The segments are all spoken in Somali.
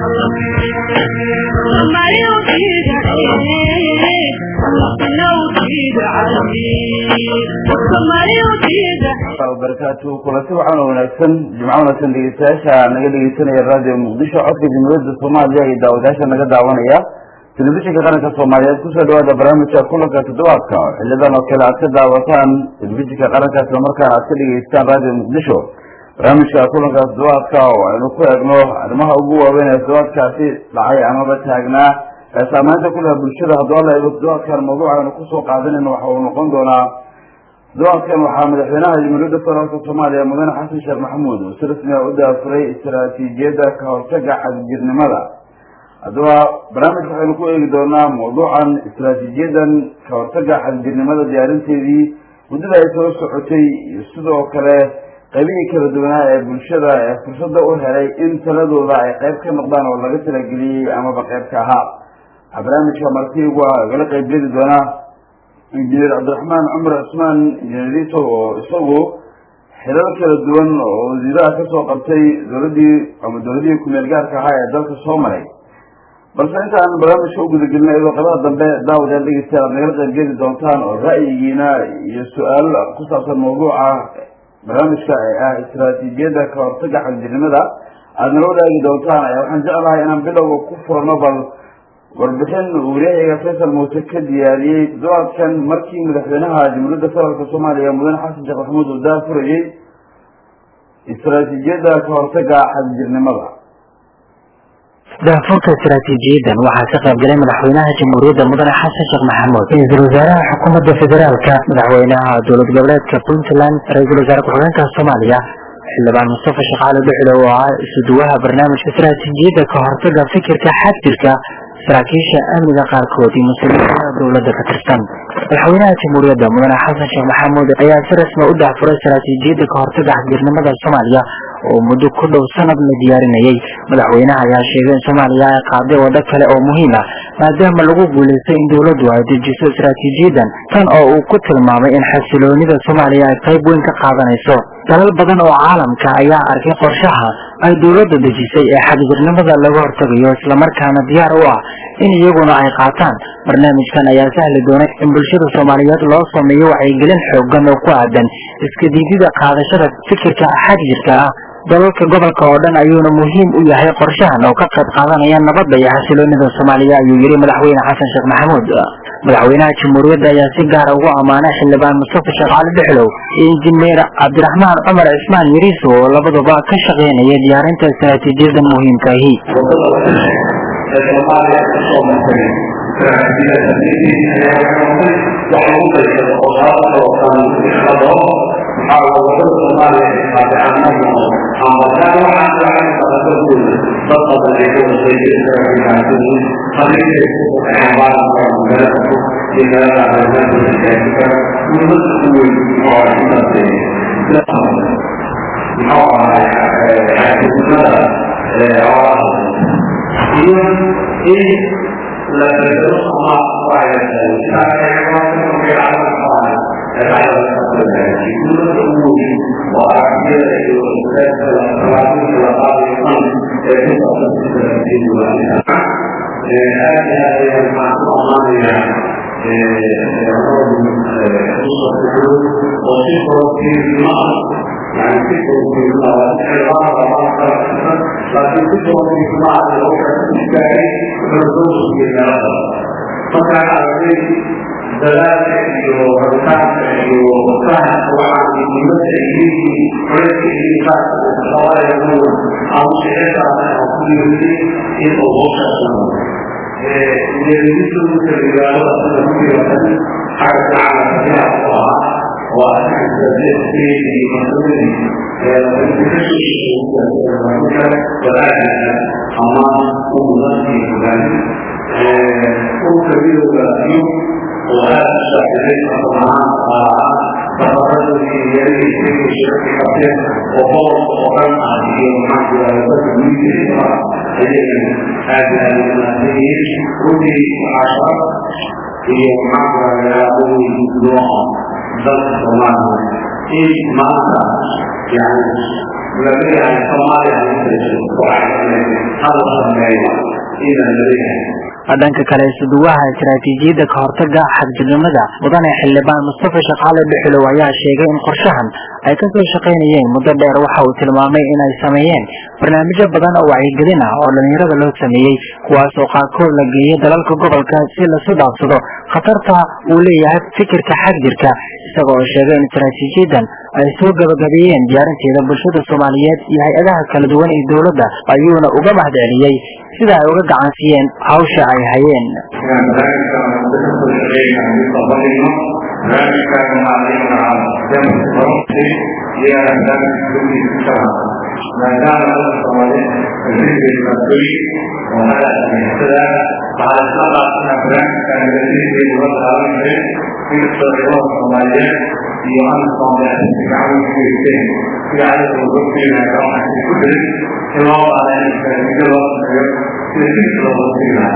barakaatu kulasi waxaana wanaagsan jimco wanaagsan dhegeystayaasha naga dhegeysanaya radio muqdisho codka jamhuuriyadda soomaaliya iyo daawadayaasha naga daawanaya telefishinka qaranka soomaaliyeed kusoo dhawaada barnaamijka kulanka toddobaadka oo xilidan oo kale aad ka daawataan telefishinka qaranka islamarkaana aad ka dhegeystaan radio muqdisho barnaamijka kulanka toddobaadka oo aynu ku eegno arrimaha ugu waaweyn ee toddobaadkaasi dhacay amaba taagnaa ee saameynta ku leha bulshada haddoo la eego toddobaadkan mawduuc aynu kusoo qaadanayno waxa uu noqon doonaa toddobaadkan waxaa madaxweynaha jamhuuriyadda federaalka soomaaliya mudane xasan sheekh maxamuud uu si rasmiga u daafuray istaraatiijiyadda ka hortaga xadgirnimada haddaba barnaamijka waxaynu ku eegi doonaa mawduucan istaraatiijiyadan ka hortaga xadgirnimada diyaarinteedii muddada ay soo socotay iyo sidoo kale qaybihii kala duwanaa ee bulshada ee fursadda u helay in taladooda ay qayb ka noqdaan oo laga talageliyey amaba qayb ka ahaa waxaa barnaamijka martigu igala qaybgeli doonaa injineer cabdiraxmaan cumar cusmaan injineeriso oo isagu xilal kala duwan oo wasiiraha kasoo qabtay dowladii ama dowladihii kumeel gaarka ahaa ee dalka soo maray balse intaan barnaamijka u gudagelina iyadoo qabaha dambe daawadayaal dhegeystayaal aad nagala qaybgeli doontaan oo ra'yigiina iyo su-aal ku saabsan mawduuca barnaamijka ee ah istaraatiijiyadda ka hortaga xagjirnimada aada nala wadaagi doontaan ayaa waxaan jeclahay inaan bilowga ku furno bal warbixin waryahayga faysal muuse ka diyaariyey toddobaadkan markii madaxweynaha jamhuuriyadda federaalka soomaaliya mudane xasan sheekh maxamuud uu daafurayey istaraatiijiyadda ka hortaga xadjirnimada daafurka istaraatiijiyadan waxaa ka qayb galay madaxweynaha jamhuuriyadda mudane xasan sheekh maxamuud ra-iisul wasaaraha xukuumadda federaalka madaxweynaha dowlad goboleedka puntland ra-iisul wasaare ku-xigeenka soomaaliya xildhibaan mustafa shaqaale dhuxle oo ah isuduwaha barnaamijka istaraatiijiyadda ka hortaga fikirka xadjirka saraakiisha amniga qaarkood iyo mas-uuliyiinta dowladda ka tirsan madaxweynaha jamhuuriyadda mudane xasan sheekh maxamuud ayaa si rasmi u daafuray istaraatiijiyadda ka hortaga xadgirnimada soomaaliya oo muddo ku dhow sanad la diyaarinayay madaxweynaha ayaa sheegay in soomaaliya ay qaaday waddo kale oo muhiim ah maadaama lagu guulaystay in dowladdu ay dejiso istaraatiijiyadan tan oo uu ku tilmaamay in xasiloonida soomaaliya ay qayb weyn ka qaadanayso dalal badan oo caalamka ayaa arkay qorshaha ay dowladda dejisay ee xadgirnimada laga hortagayo islamarkaana diyaar u ah in iyaguna ay qaataan barnaamijkan ayaa sahli doonay in bulshada soomaaliyeed loo sameeyo wacyigelin xoogan oo ku aadan iska diidida qaadashada fikirka xadjirka ah dalalka gobolka oo dhan ayuuna muhiim u yahay qorshahan oo ka qayb qaadanaya nabadda iyo xasiloonida soomaaliya ayuu yihi madaxweyne xasan sheekh maxamuud madaxweynaha jamhuuriyadda ayaa si gaara ugu ammaanay xildhibaan mustafa sheekh cali dhexlow iyo injineer cabdiraxmaan cumar cismaan yariiso oo labaduba ka shaqeynaya diyaarinta istaraatiijiyada muhiimkaahi in maanta yani laleeyahay soomaaliya hal sameeyo inaan laleeyahay dhanka kale isuduwaha istaraatiijiyadda ka hortaga xagjirnimada mudane xildhibaan mustafa shaqaale dhuxulow ayaa sheegay in qorshahan ay kasoo shaqaynayeen muddo dheer waxa uu tilmaamay inay sameeyeen barnaamijyo badan oo wacyigelin ah oo dhalinyarada loo sameeyey kuwaas oo qaarkood la geeyay dalalka gobolka si lasu dhaafsado khatarta uu leeyahay fikirka xagjirka isaga oo sheegay in istaraatiijiyadan ay soo gabagabeeyeen diyaarinteeda bulshada soomaaliyeed iyo hay-adaha kala duwan ee dowladda ayuuna uga mahadceliyey sida ay uga gacansiiyeen hawsha ay hayeen iyo ansoomgacankugeysteen sida adiga uga waxaa ku jirin in loo qaaday istaraatiijo loo sameeyo sida jidka looga siinayo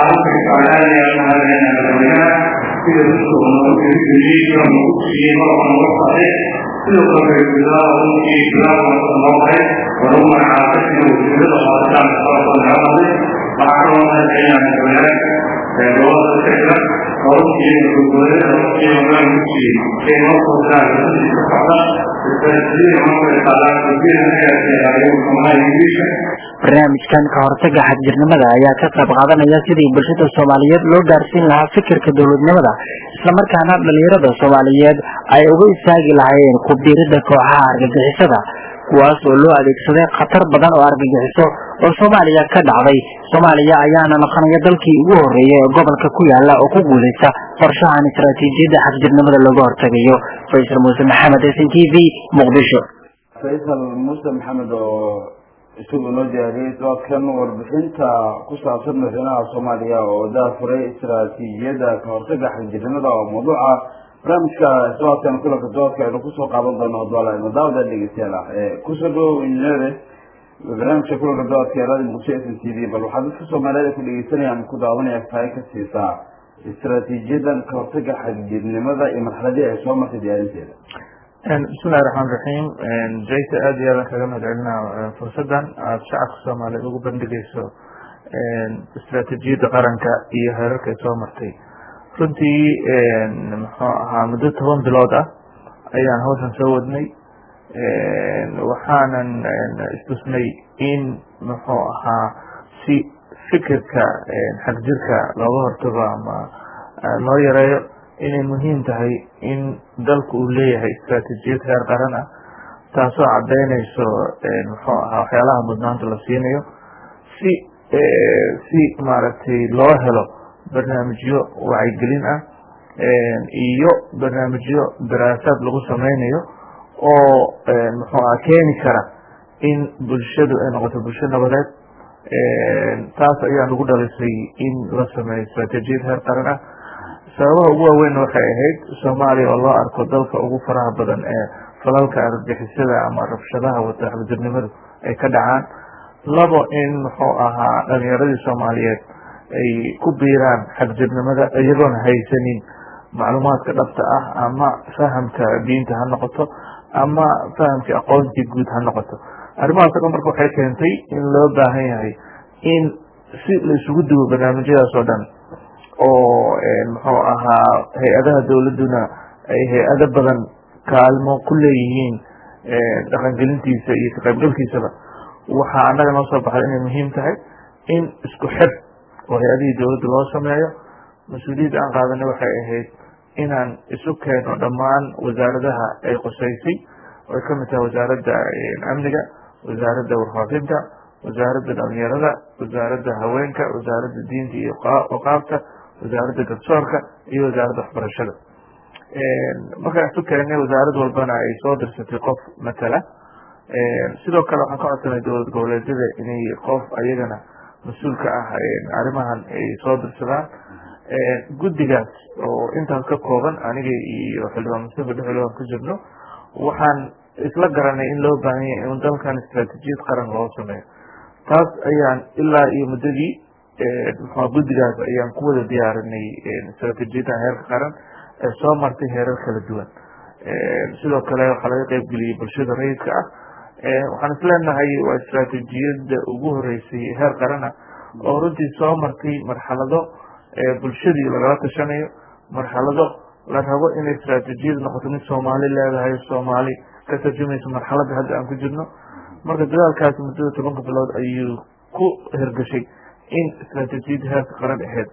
waxaa sida dadku nagu tirigeliyo nagu siiyey marka nagu socday sidoo kale bilaal runtii bilaal wada noqday walagu magacaabay sida wasiirada qaaditaan sababta naga hadlay waxaa kaloo mahadcelinaa madaxweynaha gobolada kajira runtii gurgurada runtii hogaan ku siiyey ee noo soo diraan runtii ka socda istaraatiijiyada markay qaadaan wasiiranayaasayaayo soomaaliya ingiriiska barnaamijkan ka hortaga xagjirnimada ayaa ka qayb qaadanaya sidii bulshada soomaaliyeed loo gaarsiin lahaa fikirka dowladnimada islamarkaana dhalinyarada soomaaliyeed ay uga istaagi lahaayeen ku biirida kooxaha argagixisada kuwaas oo loo adeegsaday khatar badan oo argagixiso oo soomaaliya ka dhacday soomaaliya ayaana noqonaya dalkii ugu horreeyay ee gobolka ku yaala oo ku guuleysta qorshahan istaraatiijiyadda xagjirnimada looga hortagayo faysal muuse maxamed s n t v muqdisho faysal muuse maxamed oo isagu noo diyaariyey doodkan warbixinta ku saabsan madaxweynaha soomaaliya oo daafuray istaraatiijiyadda ka hortaga xagjirnimada oo mawduuca barnaamijka doodkan kulanka doodka aynu kusoo qaadan doono hadwaalayno daawada dhegeystayaal ah kusoo dhawow injineere barnaamijka kulanka doodka ee radio muqdisho s n t v bal waxaa dadka soomaaliyeed ku dhegeysanaya ama ku daawanaya fahay ka siisaa istaraatiijiyadan ka hortaga xagjirnimada iyo marxaladii ay soo martay diyaarinteeda bismillahi raxmaan raxiim jayta aada iyo aadan kaga mahad celinaa fursaddan aada shacabka soomaaliyeed ugu bandhigayso istaraatiijiyadda qaranka iyo heerarka ay soo martay runtii muxuu ahaa muddo toban bilood ah ayaan hawshan soo wadnay waxaanan istusnay in muxuu ahaa si fikirka xagjirka looga hortago ama loo yareeyo inay muhiim tahay in dalku uu leeyahay istaraatiijiyad heer qaran ah taasoo cadaynayso muxuu ahaa waxyaalaha mudnaanta la siinayo si si maaragtay loo helo barnaamijyo wacyigelin ah iyo barnaamijyo daraasaad lagu sameynayo oo muxuu aha keeni kara in bulshadu ay noqoto bulsho nabadeed taas ayaa nagu dhalisay in la sameeyo istaraatiijiyad heer qaran ah sababaha ugu waaweyn waxay ahayd soomaaliya oo loo arko dalka ugu faraha badan ee falalka argagixisada ama rabshadaha wata xagjirnimadu ay ka dhacaan labo in muxuu ahaa dhalinyaradii soomaaliyeed ay ku biiraan xagjirnimada iyagoona haysanin macluumaadka dhabta ah ama fahamka diinta ha noqoto ama fahamka aqoontii guud ha noqoto arrimahaas o dhan marka waxay keentay in loo baahan yahay in si la isugu duwo barnaamijyadaas oo dhan oo muxuu ahaa hay-adaha dowladduna ay hay-ado badan kaalmo ku leeyihiin dhaqangelintiisa iyo ka qaybgalkiisaba waxaa annaga noo soo baxday inay muhiim tahay in isku xir oo hay-adihii dowladda loo sameeyo mas-uuliyadda aan qaadanay waxay ahayd inaan isu keeno dhammaan wasaaradaha ay qosaysay oy ka mid tahay wasaaradda amniga wasaaradda warfaafinta wasaaradda dhalinyarada wasaaradda haweenka wasaaradda diinta iyo waqaafta wasaaradda garsoorka iyo wasaaradda waxbarashada markaan isu keenay wasaarad walbana ay soo dirsatay qof matala sidoo kale waxaan ka codsanay dowlad goboleedyada inay qof ayagana mas-uul ka ah arrimahan ay soo dirsadaan guddigaas oo intaas ka kooban aniga iyo xildhibaan mustafa dhexel aan ku jirno waxaan isla garanay in loo baahan yahay in dalkan istaraatiijiyad qaran loo sameeyo taas ayaan ilaa iyo muddadii mxua guddigaas ayaan ku wada diyaarinay istaraatiijiyadda heerka qaran ee soo martay heerar kala duwan sidoo kale waxaa laga qeybgeliyey bulshada rayidka ah waxaan isleenahay waa istraatijiyada ugu horeysay heer qarana oo runtii soo martay marxalado bulshadii lagala tashanayo marxalado la rabo inay istraatijiyadu noqoto mid soomaali leedahay soomaali ka tarjumaysa marxaladda hadda aan ku jirno marka dadaalkaasi muddada tobanka bilood ayuu ku hirgashay in istraatijiyadda heerka qaran aheyd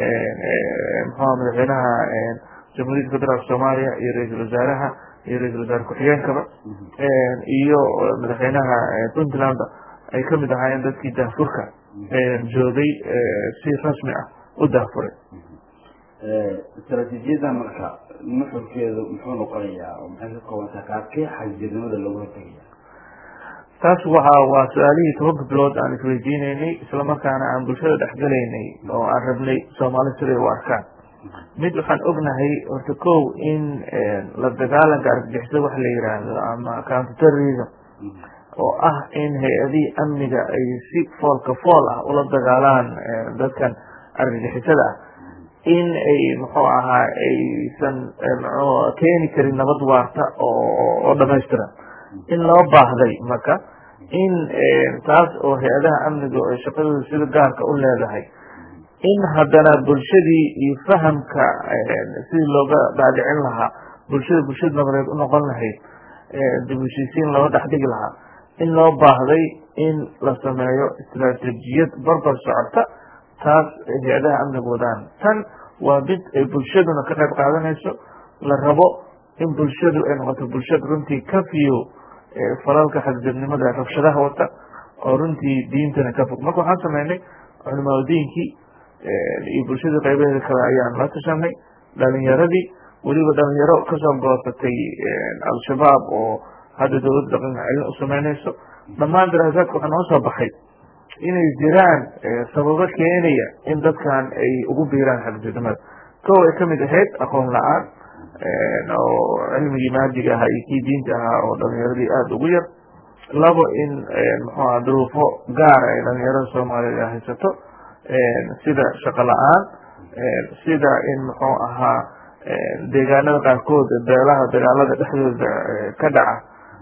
muxua madaxweynaha jamhuuriyadda federaalk soomaaliya iyo ra-iisul wasaaraha iyo ra-isul wasaare ku-xigeenkaba iyo madaxweynaha puntlandba ay kamid ahaayeen dadkii daafurka joogay si rasmi ah u daafuray istraatiijiyadda marka nuxurkeedu muxuu noqonayaa oo maxay ka koobantaa qaabkee xagjirnimada loogu hortegaya taas waxa waa su-aalihii tobanka bilood aan isweydiineynay islamarkaana aan bulshada dhexgalaynay oo aan rabnay soomaali siday u arkaan mid waxaan ognahay horta kow in la dagaalanka argagixisada wax la yiraahdo ama counterterrorism oo ah in hay-adihii amniga ay si foolka fool ah ula dagaalaan dadkan argagixisada ah in ay muxuu ahaa aysan keeni karin nabad waarta oo dhamaystiran in loo baahday marka in taas oo hay-adaha amniga ay shaqadooda sida gaarka u leedahay in haddana bulshadii iyo fahamka sidii looga dhaadhicin lahaa bulshada bulshada nabadeed u noqon lahayd dib heshiisiin loo dhex dhigi lahaa in loo baahday in la sameeyo istraatijiyad barbar socota taas hay-adaha amniga wadaan tan waa mid ay bulshaduna ka qayb qaadanayso la rabo in bulshadu ay noqoto bulshada runtii ka fiyo falalka xadgudnimada rabshadaha wata oo runtii diintana ka fog marka waxaan sameynay culimaadiinkii iyo bulshadii qaybaheeda kale ayaan la tashanay dhalinyaradii weliba dhalinyaro kasoo goosatay al-shabaab oo hadda dowladda dhaqanka celin u sameynayso dhammaan daraasaadka waxaa noo soo baxay inay jiraan sababo keenaya in dadkan ay ugu biiraan xadgudnimada kow ay kamid ahayd aqoon la-aan oo cilmigii maadiga ahaa iyo kii diinta ahaa oo dhalinyaradii aada ugu yar labo in muxuaha duruufo gaara ay dhalinyarada soomaaliyeed haysato sida shaqo la-aan sida in muxuu ahaa deegaanada qaarkood beelaha dagaalada dhexdooda ka dhaca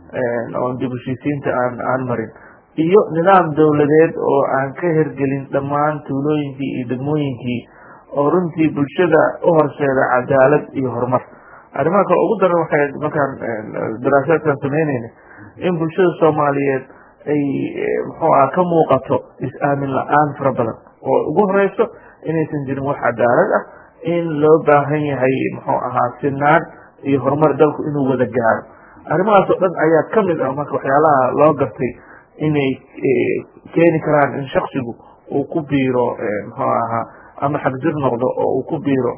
oon dib heshiisiinta aan aan marin iyo nidaam dowladeed oo aan ka hergelin dhammaan tuulooyinkii iyo degmooyinkii oo runtii bulshada u horseeda cadaalad iyo horumar arrimaha kale ugu daran waxay markaan daraasaadkan sameyneyna in bulshada soomaaliyeed ay muxuu aha ka muuqato is-aamin la-aan fara badan oo ugu horeyso inaysan jirin wax cadaalad ah in loo baahan yahay muxuu ahaa sinaan iyo horumar dalku inuu wada gaaro arrimahaas oo dhan ayaa kamid ah marka waxyaalaha loo gartay inay keeni karaan in shaksigu uu ku biiro muxuu ahaa ama xagjir noqdo oo uu ku biiro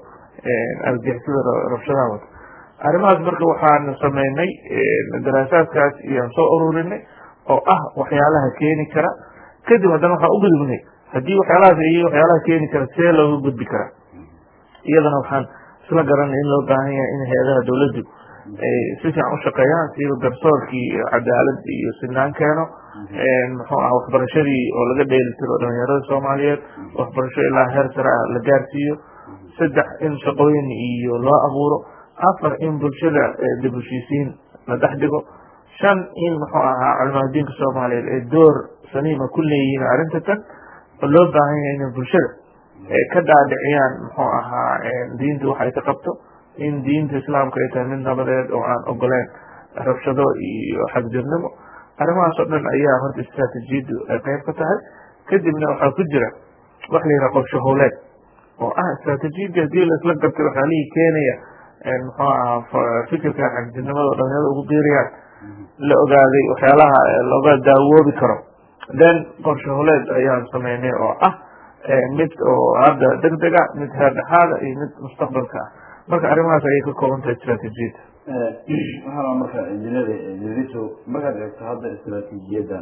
argixisada rabshadaha wata arrimahaas marka waxaan sameynay daraasaadkaas iyaan soo ururinay oo ah waxyaalaha keeni kara kadib haddana waxaan u gudubnay haddii waxyaalahaas iyo waxyaalaha keeni kara see looga gudbi karaa iyadana waxaan isla garanay in loo baahan yahay in hay-adaha dowladdu ay si fiican u shaqeeyaan sida garsoorkii cadaalad iyo sinaan keeno muxuu ah waxbarashadii oo laga dheeli tiro dhalinyarada soomaaliyeed waxbarasho ilaa heer sare ah la gaarsiiyo saddex in shaqooyin iyo loo abuuro afar in bulshada dib heshiisiin la dhex dhigo shan in muxuu ahaa culimaadiinka soomaaliyeed ay door saniima ku leeyihiin arrinta tan oo loo baahan yahay inay bulshada ka dhaadhiciyaan muxuu ahaa diinta waxay ka qabto in diinta islaamka ay tahay mid nabadeed oo aan ogoleen rabshado iyo xagjirnimo arrimahaas oo dhan ayaa horta istraatijiyaddu ay qayb ka tahay kadibna waxaa ku jira wax la yidhaha qorsho howleed oo ah istraatijiyadda hadii laisla gartay waxyaalihii keenaya muxuu ahaa fikirka xagjirnimada oo dhalinyarada ugu biirayaan la ogaaday waxyaalaha looga daawoobi karo then qorsho howleed ayaan sameynay oo ah mid oo hadda deg dega mid heer dhexaada iyo mid mustaqbalka ah marka arrimahaas ayay ka kooban tahay istraatijiyadda waxaana marka injineer idriso markaad eegto hadda istraatiijiyadan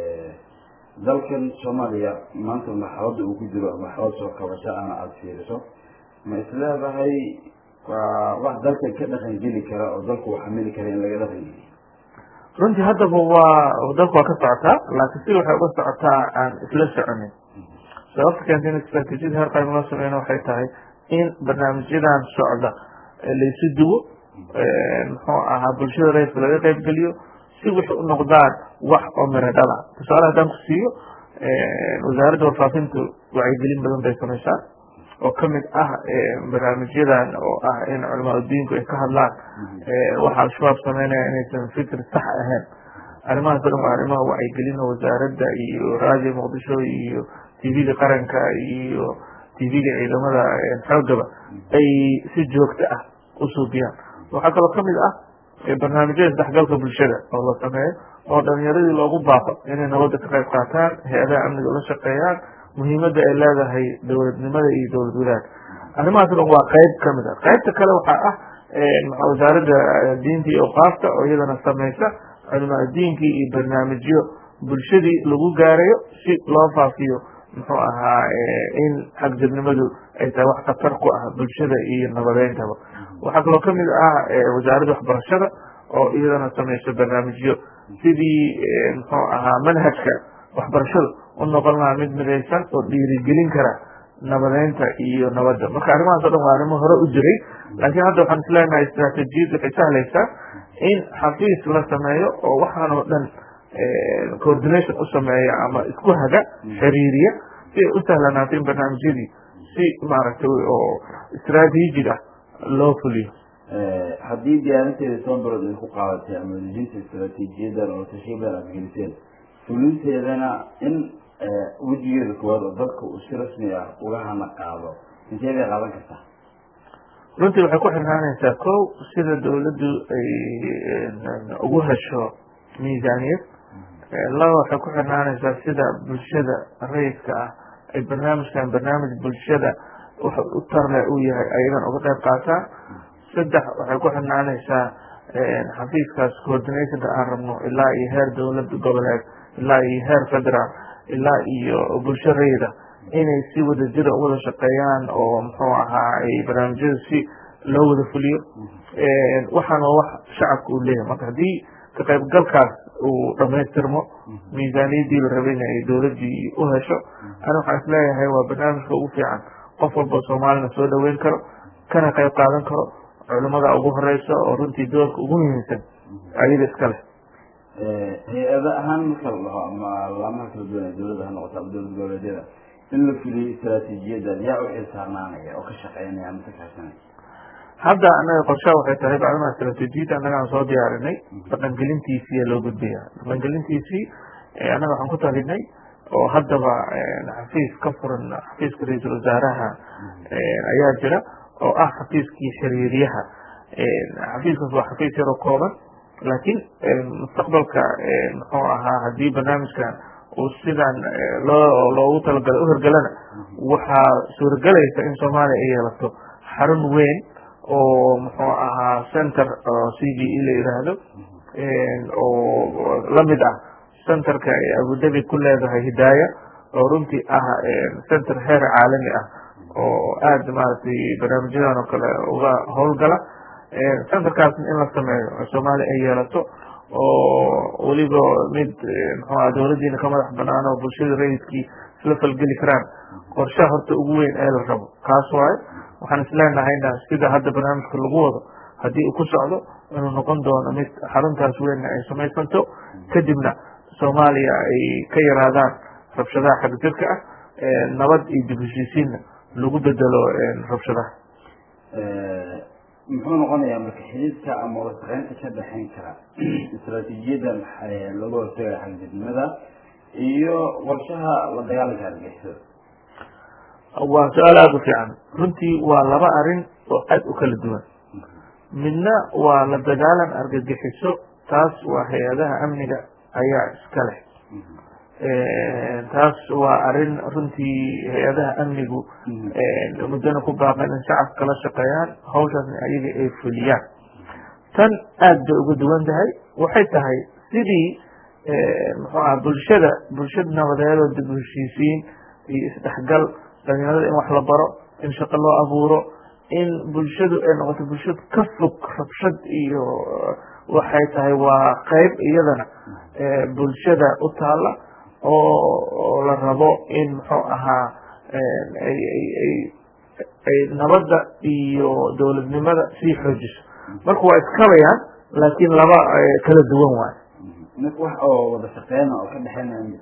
dalkan soomaaliya maanta marxalada uu ku jiro marxalad soo kabasho ana aada fiiriso ma isleedahay waa wax dalkan ka dhaqan geli kara oo dalku uu xamili kara in laga dhaqan geliyo runtii haddaba waa dalku waa ka socotaa laakiin si waxay uga socotaa aan isla soconin sababta keenta in istraatiijiyada heer qaran loo sameyno waxay tahay in barnaamijyadan socda laysu duwo muxuu ahaa bulshada rayidka laga qaybgeliyo si wixii u noqdaan wax oo miro dhala tusaale haddaan ku siiyo wasaaradda warfaafintu wacyigelin badan bay samaysaa oo kamid ah barnaamijyadan oo ah in culamaa udiinku ay ka hadlaan waxa al-shabaab sameynaya inaysan fikir sax ahayn arrimahaas o dhan waa arrimaha wacyigelina wasaaradda iyo raadiyo muqdisho iyo tvga qaranka iyo tvga ciidamada xoogaba ay si joogto ah u suubiyaan waxaa kaloo kamid ah barnaamijyada isdhexgalka bulshada oo la sameeyo oo dhalinyaradii loogu baaqo inay nabadda ka qayb qaataan hay-adaha amniga ula shaqeeyaan muhiimadda ay leedahay dowladnimada iyo dowlad wadaag arrimahaas o dhan waa qeyb kamid ah qeybta kale waxaa ah wasaaradda diinta iyo awqaafta oo iyadana sameysa culimaa diinkii iyo barnaamijyo bulshadii lagu gaarayo si loo faafiyo muxuu ahaa in xagjirnimadu ay tahay wax khatar ku ah bulshada iyo nabadeyntaba waxaa kaloo kamid ah wasaaradda waxbarashada oo iyadana sameyso barnaamijyo sidii muxuu ahaa manhajka waxbarashada u noqon lahaa mid midaysan oo dhiirigelin kara nabadeynta iyo nabadda marka arrimahaas o dhan waa arrimo hore u jiray laakiin hadda waxaan isleenahay istraatejiyad waxay sahlaysaa in xafiis la sameeyo oo waxaan oo dhan coordination u sameeya ama isku haga xiriiriya si ay u sahlanaato in barnaamijyadii si maaragtay oo istraatiijig ah loo fuliyo haddii diyaarinteeda toban bilood ay ku qaadatay ama dejinta istraatiijiyadan oo tashiir badan aad geliseen fulinteedana in wejigeeda koowaad oo dalka uu si rasmi ah uga hana qaado intee bay qaadan kartaa runtii waxay ku xirnaanaysaa kow sida dawladdu ay ugu hesho miisaaniyad laba waxay ku xirnaanaysaa sida bulshada rayidka ah ay barnaamijkan barnaamij bulshada wax u tarle uu yahay ayagan uga qayb qaataan saddex waxay ku xirnaanaysaa xafiiskaas coordinationka aan rabno ilaa iyo heer dowlad goboleed ilaa iyo heer federaal ilaa iyo bulsho rayida inay si wada jira uwada shaqeeyaan oo muxuu ahaa ay barnaamijyada si loo wada fuliyo waxaana wax shacabka uu leeyahay marka haddii ka qaybgalkaas uu dhamaystirmo miisaaniyadii la rabayna ay dowladii u hesho ani waxaan isleeyahay waa barnaamijka ugu fiican qof walba soomaalina soo dhaweyn karo kana qayb qaadan karo culimada ugu horeysa oo runtii doorka ugu muhiimsan ayaga iska leh hay-ada ahaan marka la dhaho ama laamaha kala duwan ee dowladda ha noqoto ama dowlad goboleedyada in la fuliyo istraatiijiyadan yaa u xilsaarnaanaya oo ka shaqeynaya ama ka kaashanaya hadda anaga qorshaha waxay tahay bacdama istraatiijiyada annagaan soo diyaarinay dhaqangelintiisiiya loo gudbaya dhaqangelintiisii annaga waxaan ku talinay oo haddaba xafiis ka furan xafiiska ra-iisul wasaaraha ayaa jira oo ah xafiiskii xiriiryaha xafiiskaas waa xafiis yaroo kooban laakiin mustaqbalka muxuu ahaa haddii barnaamijkan uu sidan loo loogu talagalay u hirgalana waxaa suuragelaysa in soomaaliya ay yeelato xarun weyn oo muxuu ahaa center oo c b e la yiraahdo oo lamid ah centerka ay abudabi ku leedahay hidaaya oo runtii ah center heer caalami ah oo aada maaragtay barnaamijyadan oo kale uga howlgala centerkaasna in la sameeyo oo soomaaliya ay yeelato oo weliba mid mxuaha dowladdiina ka madax banaan oo bulshada rayidkii isla falgeli karaan qorshaha horta ugu weyn ee la rabo kaas waayo waxaan isleenahayna sida hadda barnaamijka lagu wado haddii uu ku socdo inuu noqon doono mid xaruntaas weynna ay samaysanto kadibna soomaaliya ay ka yaraadaan rabshadaha xagjirka ah nabad iyo dib heshiisiinna lagu bedelo rabshadaha muxuu noqonayaa marka xidhiidka ama wasaqeynta ka dhexeyn kara istraatiijiyadan lagu hortagaya xagjirnimada iyo qorshaha la dagaalanka argixisada waa su-aal aada u fiican runtii waa laba arin oo aada u kala duwan midna waa la dagaalan argagixiso taas waa hay-adaha amniga ayaa iska leh taas waa arin runtii hay-adaha amnigu muddana ku baaqan in shacabka la shaqeeyaan hawshaasna ayaga ay fuliyaan tan aada bay uga duwan tahay waxay tahay sidii muxuu aha bulshada bulshada nabadeedoo dib u heshiisiin iyo isdhexgal dhalinyarada in wax la baro in shaqo loo abuuro in bulshadu ay noqoto bulshad ka fog rabshad iyo waxay tahay waa qeyb iyadana bulshada u taala oo la rabo in muxuu ahaa ay nabadda iyo dowladnimada sii xoojiso marka waa iskabayaan laakiin laba kala duwan waayo marka wax oo wada shaqeyna oo ka dhexeynaya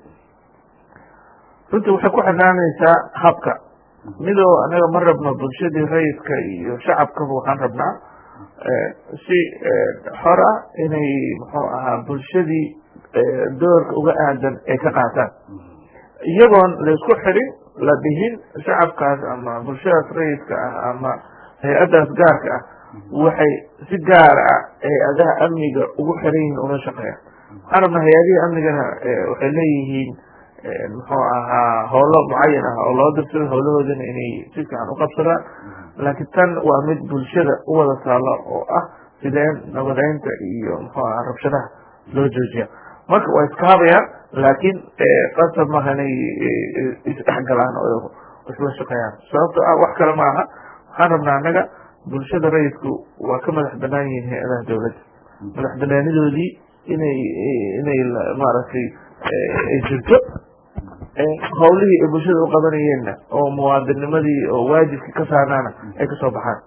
runtii waxay ku xirnaanaysaa habka midoo anaga ma rabno bulshadii rayidka iyo shacabkaba waxaan rabnaa si xor ah inay muxuu ahaa bulshadii doorka uga aadan ay ka qaataan iyagoon laysku xirin la dhihin shacabkaas ama bulshadaas rayidka ah ama hay-addaas gaarka ah waxay si gaar ah hay-adaha amniga ugu xiran yihiin una shaqeeyaan waxaan rabnaa hay-adihii amnigana waxay leeyihiin muxuu ahaa howlo mucayan ah oo loo dirsado howlahoodana inay si fiican uqabsadaan laakiin tan waa mid bulshada u wada taalo oo ah sideen nabadeynta iyo muxuu aha rabshadaha loo joojiya marka waa iskaabayaan laakiin qasab maaha inay isdhexgalaan oo isla shaqeeyaan sababto ah wax kale ma aha waxaan rabnaa annaga bulshada rayidku waa ka madax banaan yihiin hay-adaha dowladda madax banaanidoodii inay inay maaragtay ay jirto hawlihii ay bulshada u qabanayeenna oo muwaadinimadii oo waajibkii ka saarnaana ay kasoo baxaan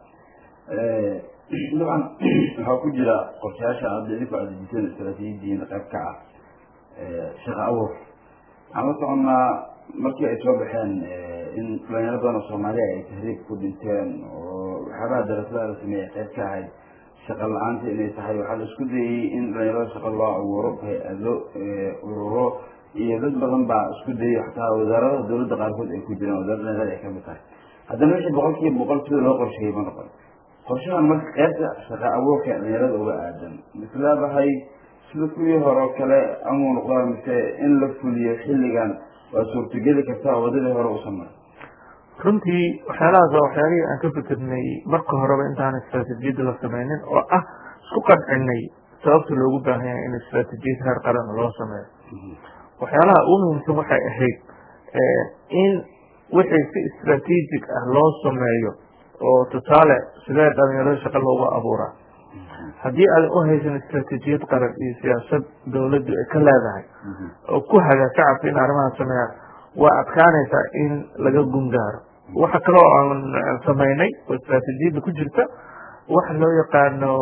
dabcan waxaa ku jira qorshayaasha aada idinku adejisan istaraatiijiyiin qayb ka ah shaqa abuur waxaan la soconnaa markii ay soo baxeen in dhalinyaro badan oo soomaaliya ay tahriib ku dhinteen oo waxyaabaha darasada la sameeyey qayb ka ahayd shaqa la-aanta inay tahay waxaa la isku dayey in dhalinyarada shaqa loo abuuro hay-ado ururo iyo dad badan baa isku dayay xataa wasaaradaha dowladda qaarkood ay ku jiraan wasaaradda dhalinyarada ay kamid tahay haddana wixii boqol kiiba boqol sida loo qorsheeyey ma noqon qorshahan marka qaybta shaqa abuurka dhalinyarada uga aadan mislaabahay sida kuwii hore oo kale amuu noqdaa mise in la fuliyo xilligan waa suurtageli kartaa wadadii hore usan marin runtii waxyaalahaas waa waxyaalihii aan ka fikirnay marka horeba intaan istraatijiyadda la sameynin oo ah isku qancinay sababta loogu baahan yahay in istraatijiyad heer qaran loo sameeyo waxyaalaha ugu muhiimsan waxay ahayd in wixii si istraatiijig ah loo sameeyo oo tusaale sidee dhalinyarada shaqa loogu abuuraa haddii aadan u haysan istraatiijiyad qaran iyo siyaasad dowladdu ay ka leedahay oo ku haga shacabka in arrimaha sameeyaan waa adkaanaysaa in laga gungaaro waxa kaloo aan samaynay oo istraatiijiyadda ku jirta waxa loo yaqaano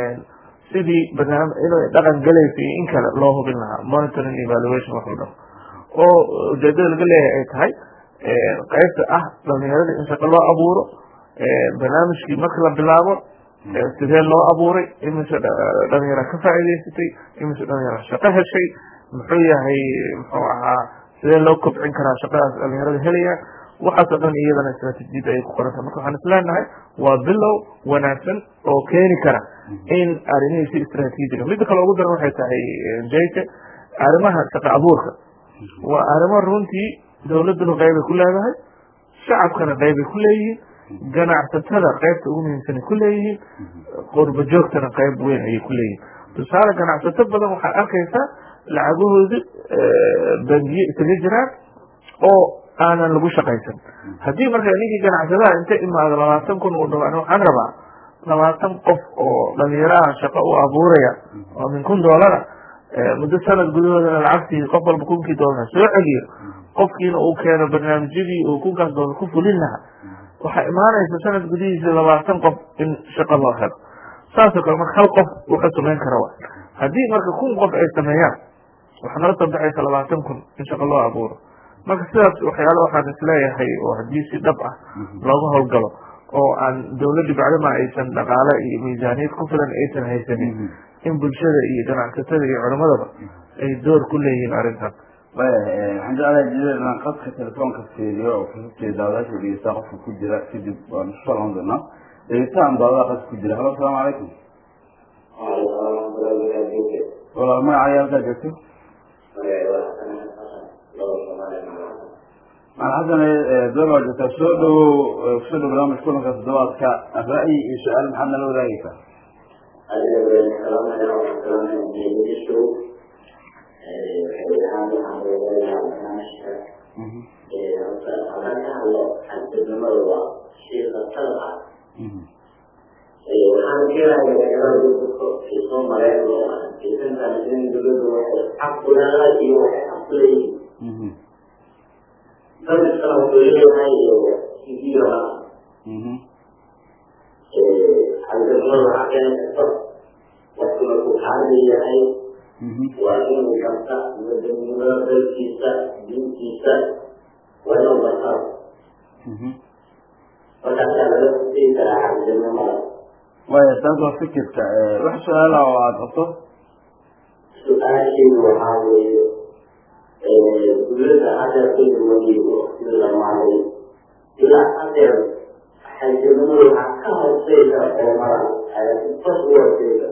sidii barnaam inay dhaqan galaysa iyo in kale loo hubin lahaa monitoring evaluation wax la dhaho oo ujeedada laga leeyahay ay tahay qaybta ah dhalinyarada in shaqo loo abuuro barnaamijkii marka la bilaabo sidee loo abuuray imise dhalinyara ka faa'iidaysatay imise dhalinyara shaqo heshay muxuu yahay muxuu ahaa sidee loo kobcin karaa shaqadaas dhalinyarada helaya waxaasoo dhan iyadana istraatijiyadda ayay ku qoranta marka waxaan isleenahay waa bilow wanaagsan oo keeni kara in arrimihii si istraatiijiga midda kale ugu daran waxay tahay jayke arrimaha shaqa abuurka waa arrimo runtii dowladduna qeybay ku leedahay shacabkana qeybay ku leeyihiin ganacsatada qaybta ugu muhiimsanay ku leeyihiin qurba joogtana qayb weyn ayay ku leeyihiin tusaale ganacsato badan waxaad arkaysaa lacagahoodi bangiye isaga jiraan oo aanan lagu shaqaysan haddii marka ninkii ganacsadaha inta imaado labaatan kun uu dhaho waxaan rabaa labaatan qof oo dhalinyaraha shaqo u abuuraya oo min kun doolara muddo sanad gudahoodana lacagtii qof walba kunkii doolar soo celiyo qofkiina uu keeno barnaamijyadii uu kunkaas doolar ku fulin lahaa waxaa imaanaysa sanad gudihiisa labaatan qof in shaqo loo helo saasoo kale marka hal qof wuxuu samayn kara wa haddii marka kun qof ay sameeyaan waxaa nala soo baxaysa labaatan kun in shaqo loo abuuro marka sidaas waxyaala waxaan isleeyahay oo haddii si dhab ah looga howlgalo oo aan dowladda bacdama aysan dhaqaale iyo miisaaniyad ku filan aysan haysanin in bulshada iyo ganacsatada iyo culimadaba ay door ku leeyihiin arrintan waxaan jeclahay jideed inaan qadka telefoonka fiiriyo oo kasabteeda daawadaasha dhegeysta qofka ku jira kadib waan isu soo laban doonaa dhegeystahan daawadaha qadka ku jira halo asalaamu calaykum walaal magacaaga halkaa joogto maxasan doon waa joogtaa soo dhawow kusoo dhow barnaamij kulanka toddobaadka ra'yi iyo su-aal maxaad nala wadaagaysaa waxaan keenaya soo mareen oo aysan in dowladdu waxay xaq u leedahay iyo waxay xaq u leeyihiin sanadkana wuxuu leeyahay sidiiraa xagadnimada waxaa keeni karta waa inuu garta wadanimada dalkiisa diintiisa waa inuu gartaa markaasaa laga sii karaa xagjirnimada waaya taas waa fikirka wax su-aala oo aada qabto su-aashaydu waxaa weeye dowladda hadeer kadib weli waqtigii la maalay ilaa hadeer xagjirnimada waxaa ka hooseysa culamada ayasifas u hooseysa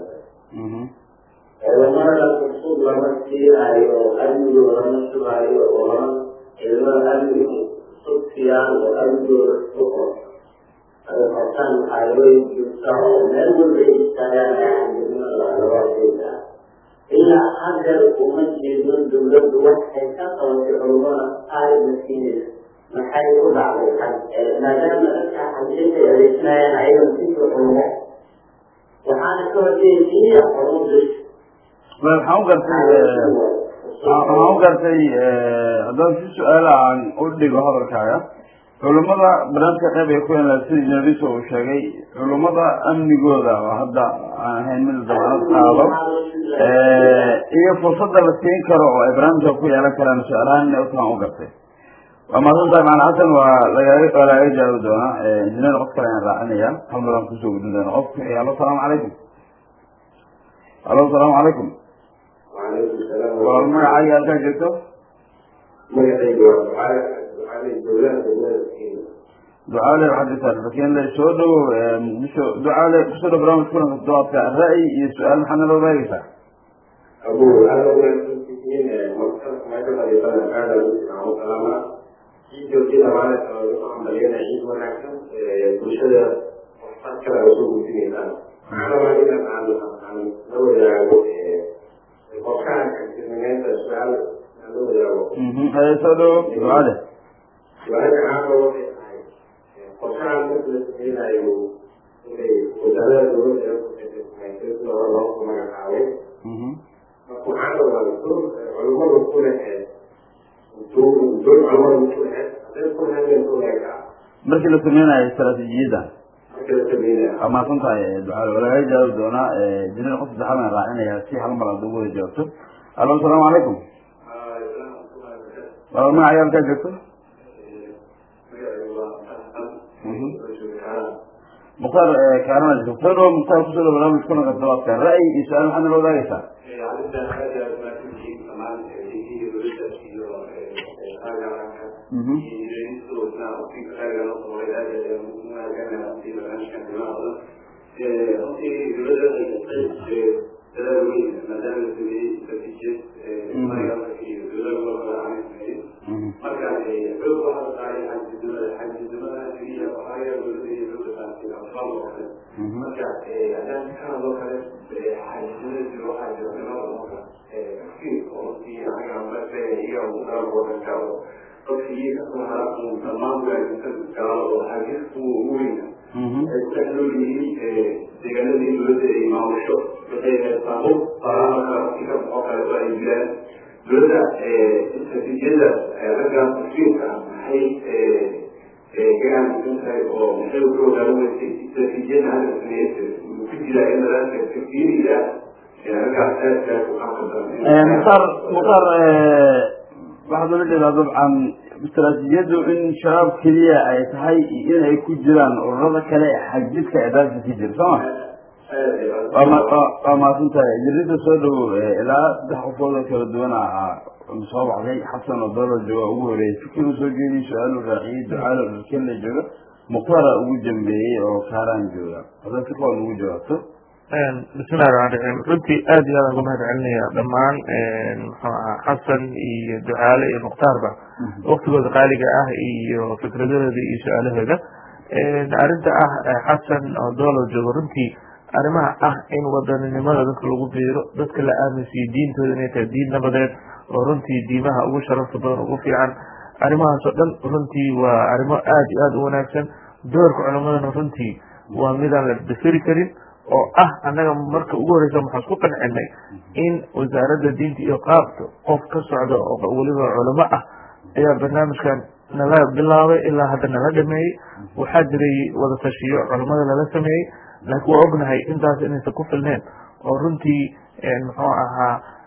culamada fursud lama siinayo amnigooda lama sugaayo oo lama ciidamada amnigu fursud siiyaan oo amnigooda suqo ay qabtaan xaalooyin joogta oo meel walba ay istaagaan ee xagjirnimada laga hooseysa ilaa hadeer uma jeedno dowladdu waxay ka qabatay culumada aayadna siinaysa maxay ku dhacday maadaama dadka xajinta ay adeegsanayaan ayaga sika culumo waxaana ka horjeeda keliya culumo bis waxaan u gartay waxaan u gartay haddaan si su-aala aan u dhigo hadalkaaga culummada barnaamijka qeyb ay ku yeelaan sida inaliso uu sheegay culummada amnigooda oo hadda aan ahayn mid dabanad qaado iyo fursada la siin karo oo ay barnaamijka ku yeelan karaan su-aalahaan inay utaan u gartay waa mahadsantahay macana xasan waa lagaga waa lagaga jaabi doonaa injineer qof kale ayaan raacinaya hal maraan kusoo gudin doona qofka alo salaamu calaykum alo salaamu calaykum وعليكم السلام walaal magacaaga halkaa joogto magacayga waa ducaale ducaale dowlada dowlada kenya ducaale waxaad jirtaa rakiinle soo dhowow muqdisho ducaale kusoo dhow barnaamij kulanka toddobaadka ra'yi iyo su-aal maxaad nala wadaagaysaa abu aada unaagsantihiin marka meesha fadhiisana aada u salaama ciid joogtida maalinka lagu hambaliyana ciid wanaagsan bulshada waxtar kale ay usoo gudbinaysaan waxaan rabaa inaan aan aan la wadaago qofkaan xagtirnimeynta su-aal aan la wadaago haye soo dhowow ducaale su-aasha caama waxay tahay qofkaan marka la sameynayo inay wasaarada dowladda ee kuxismaysa sida hore loo magacaabay waxaan rabaa dul culimadu ku lehe dul dul culimadu ku lehe hadday ku leheen ku leegaa markii la sameynayo istaraatiijiyadda marka la sameynaya waa mahadsan tahay ducaale waa lagaga jaabi doonaa injineer qof saddexaad aan raacinaya si hal mar aad ugu wada jawaabto alo asalaamu calaykum walaal magacaaga halkaa joogto mukhtaar kaarana jirto soo dhowow mukhtaar kusoo dhow barnaamij kulanka toddobaadka ra'yi iyo su-aal maxaad nala wadaagaysaa marka haddaan ka hadlo kale xaajisnimada jiro waxaa jiro nimada tafkiir oo si anaga marka iyo ugaal wadanka oo dadka iyaga kasoo hara uu dhammaan waalidka galo oo xaajisku ugu weyna ay ku dhex nool yihiin deegaanadii dowladda ay maamusho waxay heestaan baarlamanka si ka baxoo kaleeto ay jiraan dowladda istratijiyada ragga tafkiirka maxay gacan mudan tahay oo maxay ku hogaaminaysay istratijiyada hadda sameeyay ku jira in nadaamka tafkiiriga raggaas aadka ku qaabka mukhtaar mukhtaar waxaad ula jeedaa dabcan istaraatiijiyaddu in shabaab keliya ay tahay in ay ku jiraan ururada kale ee xagjidka ee dalka ka jira soo ma waa ma- waa- waa mahadsan tahay jirida soo dhowow ilaa saddex qofood oo kala duwan ah soo baxday xasan oo doola jooga ugu horeeyay fikir uu soo jeediyey su-aal uu raaciyey ducaal oo dhulkelle jooga mukhtaara ugu dambeeyey oo kaaraan jooga haddaad si kooban ugu jawaabto bismillahi raxmaan raxiim runtii aad iyo aad aan uga mahad celinaya dhammaan muxuu ahaa xasan iyo ducaale iyo mukhtaarba waktigooda qaaliga ah iyo fikradahooda iyo su-aalahooda arrinta ah xasan oo doolo joogo runtii arrimaha ah in wadaninimada dadka lagu biiro dadka la aaminsiiyo diintooda inay tahay diin nabadeed oo runtii diimaha ugu sharafta badan ugu fiican arrimahaas oo dhan runtii waa arrimo aad iyo aad u wanaagsan doorka culimadana runtii waa midaan la dafiri karin oo ah annaga marka ugu horeysa waxaan isku qancinay in wasaaradda diinta iyo qaabka qof ka socda oo weliba culamo ah ayaa barnaamijkan nala bilaabay ilaa hadda nala dhameeyey waxaa jiray wada tashiyo culamada lala sameeyey laakiin waa ognahay intaas inaysan ku filneen oo runtii muxuu ahaa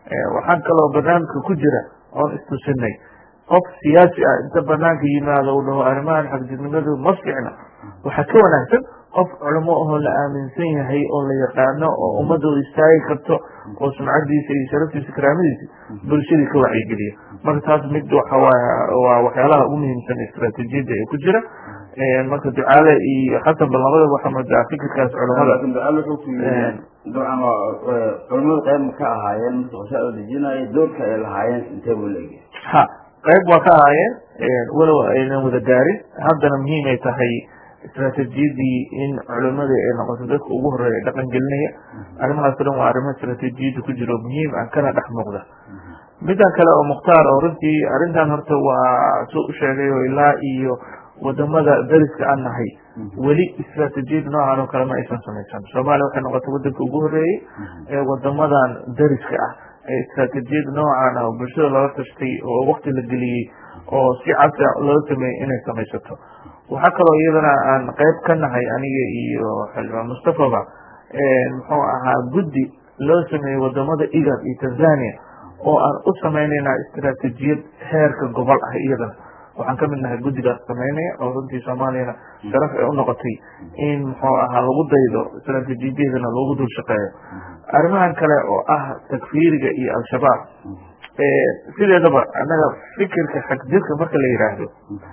waxaan kaloo barnaamijka ku jira oon istusinay qof siyaasi ah inta banaanka yimaado u dhaho arrimahan xagjirnimadu ma fiicna waxaa ka wanaagsan qof culamo ahoo la aaminsan yahay oo la yaqaano oo ummadda u istaagi karto oo sumcadiisa iyo sharaftiisa karaamadiisa bulshadii ka wacyigeliya marka taas mid waxawaay waa waxyaalaha ugu muhiimsan istraatiijiyadda ee ku jira marka ducaale iyo xasanba labadaba waxaa moodaa fikirkaas culamada laakiin ducaal wuxuu ku yiri dabcan waa culamadu qayb ma ka ahaayeen marka qorshaha oo dejinaya doorka ay lahaayeen intee buu leeyahay ha qayb waa ka ahaayeen walow aynan wada gaarin haddana muhiim ay tahay istraatiijiyadii in culimadii ay noqoto dadka ugu horeeya dhaqan gelinaya arrimahaas o dhan waa arrimo istraatiijiyadda ku jiro muhiim ah kana dhex muuqda midan kale oo mukhtaar oo runtii arrintan horta waa soo u sheegay oo ilaa iyo wadamada dariska aan nahay weli istraatiijiyad noocan oo kale ma aysan samaysan soomaaliya waxay noqotay wadanka ugu horeeyey ee wadamadan dariska ah ee istraatiijiyad noocan ah oo bulshada looga tashtay oo wakti la geliyey oo si casri loo sameeyey inay samaysato waxaa kaloo iyadana aan qayb ka nahay aniga iyo xildhibaan mustafaba muxuu ahaa guddi loo sameeyey wadamada igad iyo tanzania oo aan u samaynaynaa istraatiijiyad heerka gobol ah iyadana waxaan kamid nahay guddigaas sameynaya oo runtii soomaaliyana sharaf ay u noqotay in muxuu ahaa lagu daydo istraatiijiyadana loogu dul shaqeeyo arrimahan kale oo ah takfiiriga iyo al-shabaab sideedaba annaga fikirka xagjirka marka la yidhaahdo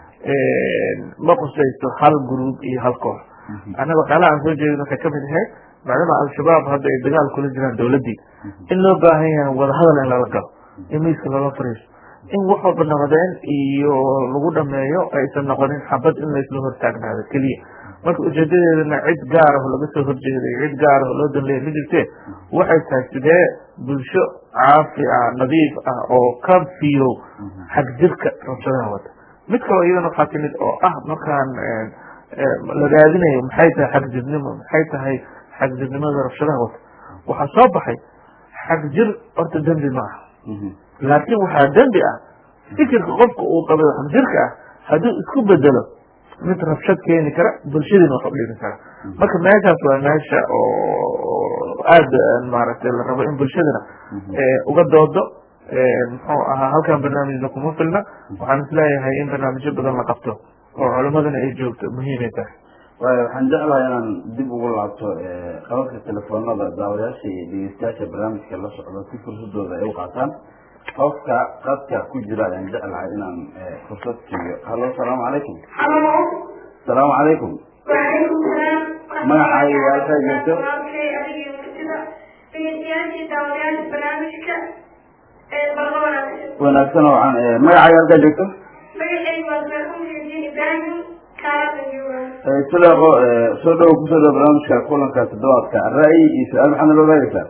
ma qusaysto hal gruub iyo hal koox annaga waxyaalaha aan soo jeedin waxay kamid ahayd maadaama al-shabaab hadda ay dagaal kula jiraan dowladdii in loo baahan yahay wadahadal in lala galo in miiska lala fariisto in wax walba nabadeen iyo lagu dhameeyo aysan noqonin xabad in laysla hortaagnaado keliya marka ujeedadeedana cid gaar ah oo laga soo horjeeday cid gaar ah oo loo danleeya ma jirtee waxay tahay sidee bulsho caafi ah nadiif ah oo ka fiyow xagjirka rabshadaha wata mid kaloo iyadana waxaa timid oo ah markaan la raadinayo maxay tahay xagjirnimo maxay tahay xagjirnimada rabshadaha wata waxaa soo baxay xagjir horta dembi maaha laakiin waxaa dembi ah fikirka qofka uu qabay xagjirka ah hadduu isku bedelo mid rabshad keeni kara bulshadiina wax u dhimi kara marka meeshaas waa meesha oo aada maaragtay la rabo in bulshadana uga doodo muxuu ahaa halkan barnaamijna kuma filna waxaan isleeyahay in barnaamijyo badan la qabto oo culimadana ay joogto muhiimay tahay waayo waxaan jeclahay inaan dib ugu laabto qabadka telefoonada daawayaasha iyo dhegeystayaasha barnaamijka la socdo si fursadooda ay u qaataan qofka qadka ku jira ayaan jeclahay inaan fursad siiyo hallo asalaamu calaykum asalaamu calaykum magacaaga iyo halkaa joogto wanaagsan oo aan magacaaga halkaa joogto sileeqo soo dhawo kusoo dhawo barnaamijka kulanka toddobaadka ra'yi iyo su-aal maxaad nala wadaagaysaa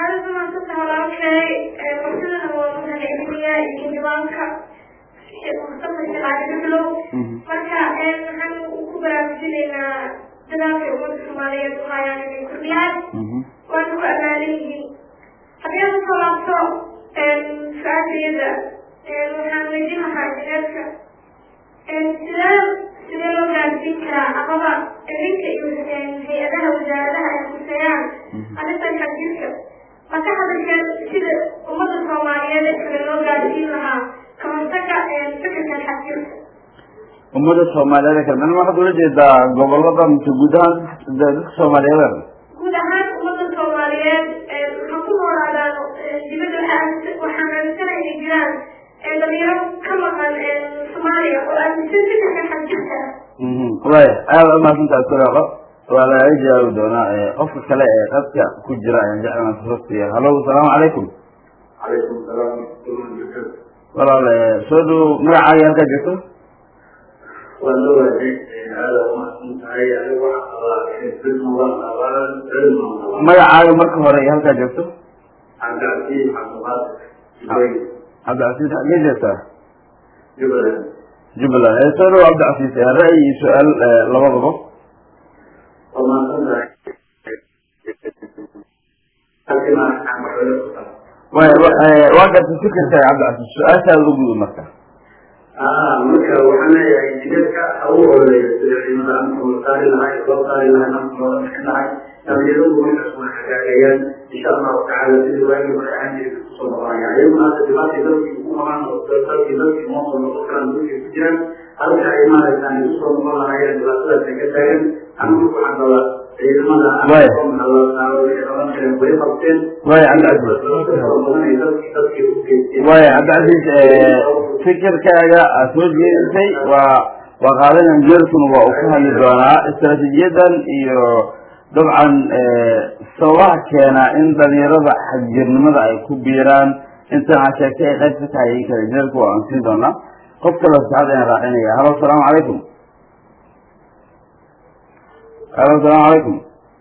marka waxaan ku baraarujinaynaa dadaalka ummadda soomaaliyeed u hayaan inay kordhiyaan waana ku amaanan yihiin haddii aan usoo laabto su-aashayada waxaan weydiin lahaa jineedka sidee sidee loo gaarsiin karaa amaba idinka iyo hay-adaha wasaaradaha ay kuseeyaan arrintan xajiirka ma ka hadasheen sida ummadda soomaaliyeed ee kale loo gaarsiin lahaa kahortaga fikirkan xajiirka ummada soomaaliyeed kale man waxaad ula jeedaa gobolada mise guud ahaan dadka soomaaliyeed guud ahaan ummadda soomaaliyeed waxaa ku noolaadaan dibadda waxaan aaminsana inay jiraan dhalinyaro ka maqan soomaaliya oo aaminsan fikirka xajiirka waya aada umahadsantaha sileeqo waa lagaga jawaabi doonaa qofka kale ee qadka ku jira ayaan jeclaan fursad siiya hallo asalaamu calaykum calaykum salaam walaal soo dhow magacaaga halkaa joogto waa loo waajay aada umahadsan tahay anigu waxaa qabaa cilman qabaan cilman qabaan magacaaga marka hore iyo halkaa joogto cabdicasiis cabdiqaadir jubay cabdicasiis xagee joogtaa jubbaland jubbaland soo dhow cabdicasiis ra'yi iyo su-aal labadaba waa mahadsan tahay halkina aan waxwada ku tahay waya waa gartay fikirka cabdicasiis su-aashaada u gudub marka aa marka waxaan leeyahay jidadka ha u ololeeyo sida ciidamada amka loo saari lahay loo saari lahay amka looga bixin lahay dhalinyaradu markaas waa hagaagayaan insha allahu tacaala sida waagii hore aan jiray kusoo noqonaya ayaguna hadda dhibaatay dalkii ugu qabaan oo dalkii dalkii noo soo noqon karaan dalkii ku jiraan halka ay maaragtaan ay usoo noqon lahaayeen dhibaatadaas ay ka taagan anigu waxaan rabaa ciidamada way qabteen way way cabdicasiis fikirkaaga aad soo jeedisay waa waa qaadanan jeerkuna waa uu ku hadli doonaa istaraatiijiyadan iyo dabcan sababaha keena in dhalinyarada xagjirnimada ay ku biiraan intaan aad sheegtay ay qayb ka tahay in kale jeerku waa aan siin doonaa qof kale saxad ayaan raacinaya halo asalaamu calaykum halo asalaamu calaykum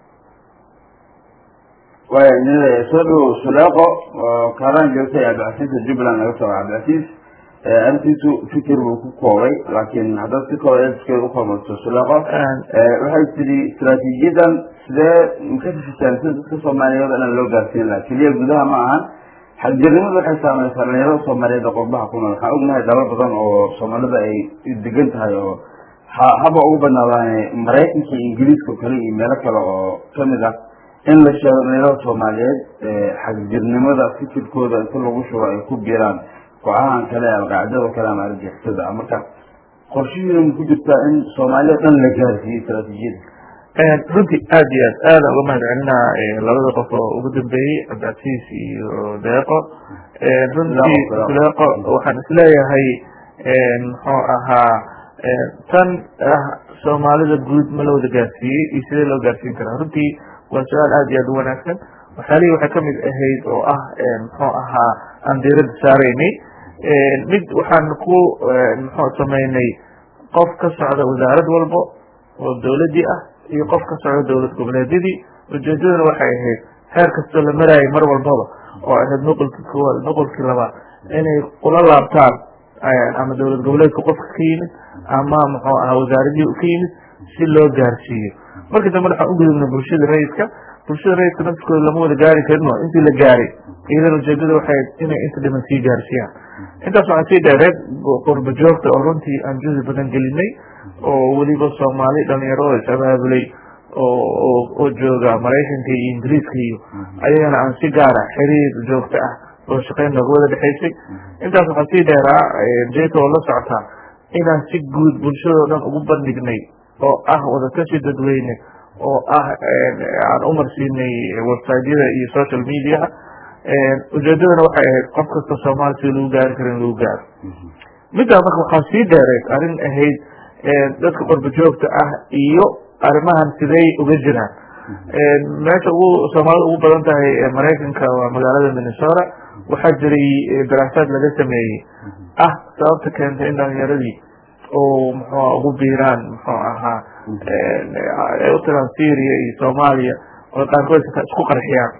way soo dhow suleeqo oo kaalaan joogtay cabdicasiisa jubbaland laga soo cabdicasiis arrintiisu fikir buu ku koobay laakiin haddaad si kooba edskeed u kormarto suleeqo waxay tidhi istaraatiijiyadan sidee maka fifisaan sida dadka soomaaliyeed inaan loo gaarsiin laha keliya gudaha ma ahan xagjirnimadu waxay saamaysaa dhalinyarada soomaaliyeed oo qurbaha ku nool waxaan ognahay dalal badan oo soomaalida ay degan tahay oo haba ugu badnaadaan maraykanka iyo ingiriiska kale iyo meelo kale oo kamid ah in la sheego dhalinyarada soomaaliyeed xagjirnimada fikirkooda inta lagu shubo ay ku biiraan kooxahan kale alqaacidada kale ama argixisada marka qorshihiina ma ku jirtaa in soomaaliya dhan la gaarsiiyo istaraatiijiyada runtii aada iyo aad aada uga mahad celinaa labada qof oo ugu dambeeyey cabdicasiis iyo deeqo runtii deeqo waxaan isleeyahay muxuu ahaa tan ah soomaalida guud ma la wada gaarsiiyey iyo sidee loo gaarsiin karaa runtii waa su-aal aada iyo aada u wanaagsan waxyaalihii waxay kamid ahayd oo ah muxuu ahaa aan diirada saaraynay mid waxaan ku muxuu sameynay qof ka socda wasaarad walbo oo dawladii ah iyo qof ka socda dowlad goboleedyadii ujeedaduna waxay ahayd heer kastoo la maraayay mar walbaba oo ahayd nuqolkii koowaad nuqolkii labaad inay kula laabtaan ama dowlad goboleedka qofka ka yimid ama muxuu ahaa wasaaradihii ka yimid si loo gaarsiiyo markii dambe waxaan ugudubna bulshada rayidka bulshada rayidka nafskooda lama wada gaari karino intii la gaaray iyadan ujeedada waxay inay inta dhiman sii gaarsiiyaan intaas waxaan sii dheereed qurba joogta oo runtii aan juhdi badan gelinay oo weliba soomaali dhalinyaro oo is-abaabulay oo oo jooga maraykanka iyo ingiriiska iyo ayagana aan si gaara xiriir joogto ah oo shaqeyn nooga wada dhexaysay intaas waxaa sii dheeraa jeka oo la socotaa inaan si guud bulshadao dhan ugu bandhignay oo ah wadatashi dadweyne oo ah aan umarsiinay websiteyada iyo social mediaha ujeedadana waxay ahayd qof kasta soomaali si lagu gaari karo in lagu gaaro middaa marka waxaa sii dheereed arrin ahayd dadka qorba joogta ah iyo arrimahan sidey uga jiraan meesha ugu soomaalida ugu badan tahay maraykanka waa magaalada minnesota waxaa jiray daraasaad laga sameeyey ah sababta keentay in dhalinyaradii oo muxua ugu biiraan muxuu ahaa ay u tiraan syria iyo soomaaliya oo qaarkood xitaa isku qarxiyaan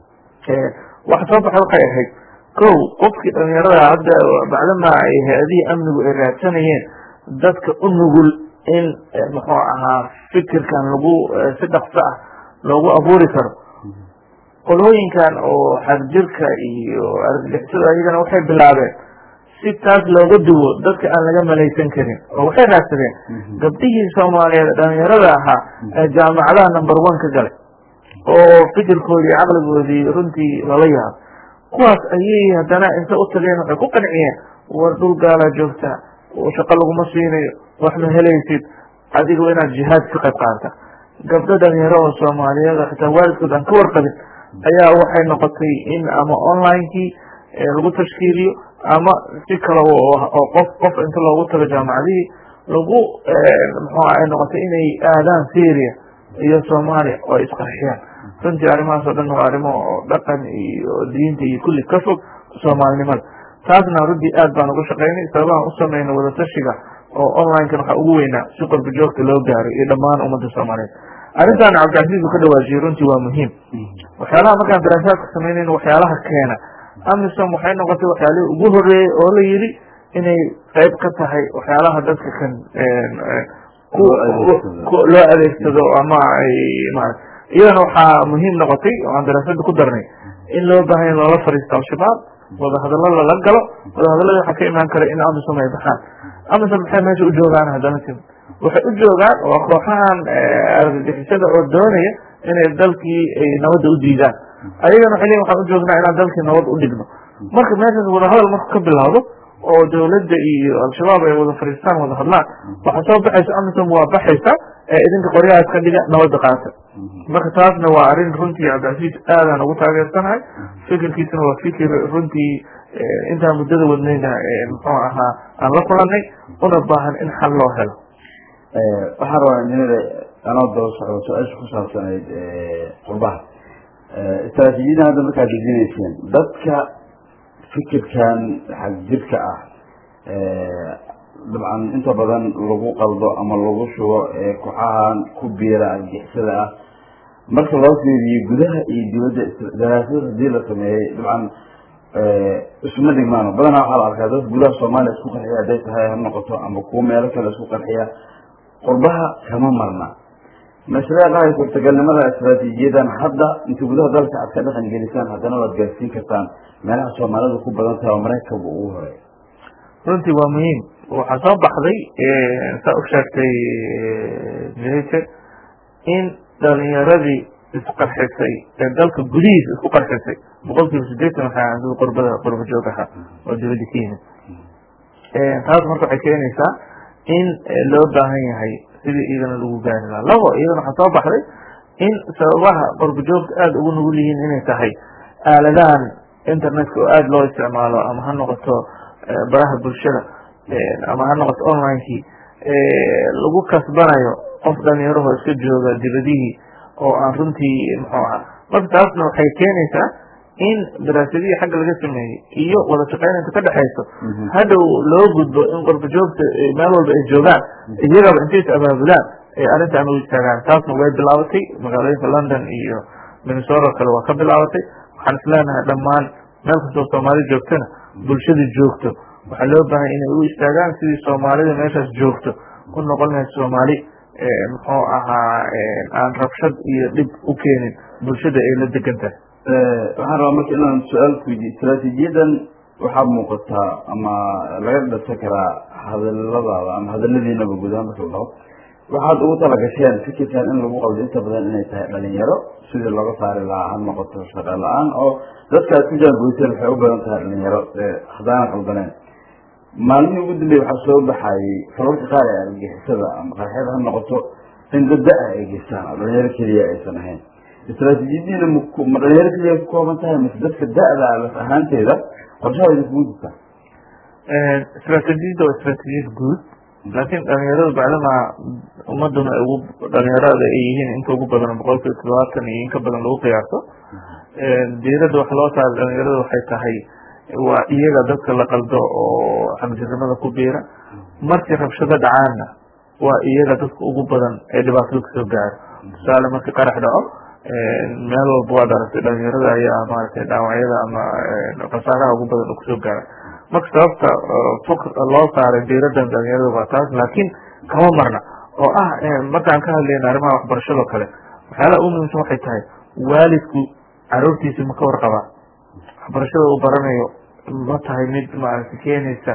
waxa soo baxay waxay ahayd kow qofkii dhalinyarada hadda bacdama ay hay-adihii amnigu ay raadsanayeen dadka u nugul in muxuu ahaa fikirkan lagu si dhaqso ah loogu abuuri karo qolooyinkan oo xagjirka iyo argagixisada ayagana waxay bilaabeen si taas looga duwo dadka aan laga malaysan karin oo waxay raadsadeen gabdhihii soomaaliyeed dhalinyarada ahaa ee jaamacadaha number one ka galay oo fikirkoodii caqligoodii runtii lala yaabo kuwaas ayay haddana inta u tageen waxay ku qanciyeen war dhul gaalaa joogtaa shaqo laguma siinayo wax ma helaysid adigo inaad jihaad ka qayb qaadata gabdho dhalinyaro oo soomaaliyeed oo xitaa waalidkood aan ka warqabin ayaa waxay noqotay in ama onlinekii lagu tashkiiliyo ama si kale oo qof qof inta loogu tago jaamacadihii lagu muxua ay noqotay inay aadaan syria iyo soomaaliya oo ay isqarxiyaan runtii arrimahaas oo dhan waa arrimo oo dhaqan iyo diinta iyo kulli ka fog soomaalinimada taasna runtii aad baan uga shaqaynay sababahan u sameynay wadatashiga oo onlinekan waxaa ugu weynaa si qorba joogta loo gaaro iyo dhammaan ummadda soomaaliyeed arrintan cabdicasiis uu ka dhawaajiyey runtii waa muhiim waxyaalaha markaan daraasaadka sameynayna waxyaalaha keena amisom waxay noqotay waxyaalihii ugu horeeyey oo la yidhi inay qayb ka tahay waxyaalaha dadka kan loo adeegsado ama ay marat iyadana waxaa muhiim noqotay oo aan daraasada ku darnay in loo baahanya loola fariisto al-shabaab wadahadalo lala galo wadahadalada waxaa ka imaan kara in amisom ay baxaan amisom maxay meesha u joogaan haddana tim waxay u joogaan waa kooxahan argagixisada oo doonaya inay dalkii ay nabadda u diidaan ayagana waxay leeyihin waxaan u joognaa inaan dalkii nabad u dhigno marka meeshaas wadahadal marku ka bilaawdo oo dawladda iyo al-shabaab ay wada fariistaan wada hadlaan waxaa soo baxaysa amisom waa baxaysa ee idinka qoryaha iska dhiga nabadda qaata marka taasna waa arrin runtii cabdicasiis aadaan ugu taageersanahay fikirkiisana waa fikir runtii intaan muddada wadnayna muxuu ahaa aan la kulanay una baahan in xal loo helo waxaan rabaa injineer anoo daba socdo su-aasha ku saabsanayd qurbaha istraatiijiyadan hadda markaad dejinayseen dadka fikirkan xag jirka ah dabcan inta badan lagu qaldo ama lagu shubo kooxahan ku biira argixisada ah marka loo fiiriyo gudaha iyo dibadda daraasad hadii la sameeyey dabcan isuma dhigmaano badanaa waxaa la arkaa dad gudaha soomaaliya isku qarxiya hadday tahay ha noqoto ama kuwo meelo kale isku qarxiya qurbaha kama marna mashaariic dhahay suurtagalnimada istraatiijiyadan hadda inta gudaha dalka aad ka dhaqan gelisaan haddana waad gaarsiin kartaan meelaha soomaalidu ku badan tahay oo maraykanka ugu horeey runtii waa muhiim waxaa soo baxday saa u sheegtay jahite in dhalinyaradii isqarxisay ee dalka gudihiisa isku qarxisay boqol kiiba sideetan waxaa dad qurbada qurba joog ahaa oo dibadda ka yimid taas marka waxay keenaysaa in loo baahan yahay sidii iyagana lagu gaari lahaa labo iyadana waxaa soo baxday in sababaha qurba joogta aada ugu nugul yihiin inay tahay aaladahan internetka oo aada loo isticmaalo ama ha noqoto baraha bulshada ama ha noqoto onlinekii lagu kasbanayo qof dhalinyaraho iska jooga dibadihii oo aan runtii muxuu aha marka taasna waxay keenaysaa in daraasadihii xagga laga sameeyey iyo wada shaqeynanta ka dhexayso hadhow loo gudbo in qurba joogta meel walba ay joogaan iyagaba intay is abaabulaan ay arrintan u istaagaan taasna way bilaabatay magaalooyinka london iyo minnesota kale waa ka bilaabatay waxaan isleenahay dhammaan meel kastoo soomaali joogtana bulshada joogto waxaa loo baahay inay u istaagaan sidii soomaalida meeshaas joogto u noqon lahayd soomaali muxuu ahaa aan rabshad iyo dhib u keenin bulshada ay la degan tahay waxaan rabaa marka inaan su-aal ku weydiyo istraatiijiyadan waxaa muuqataa ama laga dhasa karaa hadaladaada ama hadaladiinaba gudaha marka la dhaho waxaad ugu talagasheen fikirkan in lagu qaldo inta badan inay tahay dhalinyaro sidii looga saari lahaa ha noqoto shaqo la-aan oo dadka aad ku jaangoyseen waxay u badan tahay dhalinyaro haddaana qaldaneen maalmihii ugu dambeeye waxaa soo baxayay falalka qaar ee argixisada ama qarxyada ha noqoto in dad da-a ay geystaan oo dhalinyaro keliya aysan ahayn istraatiijiyadiina ma dhalinyaro keliya ku kooban tahay mase dadka da-da laf ahaanteeda qorshaha idinkugu jirtaa istraatiijiyadda waa istraatiijiyad guud laakiin dhalinyaradu bacdamaa ummaduna ugu dhalinyarada ay yihiin inta ugu badan boqol kiiba todobaatan iyo in ka badan lagu qiyaaso diiradda waxa loo saaray dhalinyarada waxay tahay waa iyaga dadka la qaldo oo xagjirnimada ku biira markii rabshado dhacaanna waa iyaga dadka ugu badan ee dhibaatada kasoo gaaro tusaale markii qarax dhaco meel walba waad aragtay dhalinyarada ayaa maaragtay dhaawacyada ama khasaaraha ugu badan oo kusoo gaara marka sababta fok loo saaray diiradan dhalinyarada waa taas laakiin kama marna oo ah markaan ka hadlayna arrimaha waxbarashado kale waxyaalaha ugu muhiimsan waxay tahay waalidku caruurtiisa ma ka warqabaa waxbarashada uu baranayo ma tahay mid maaragtay keenaysa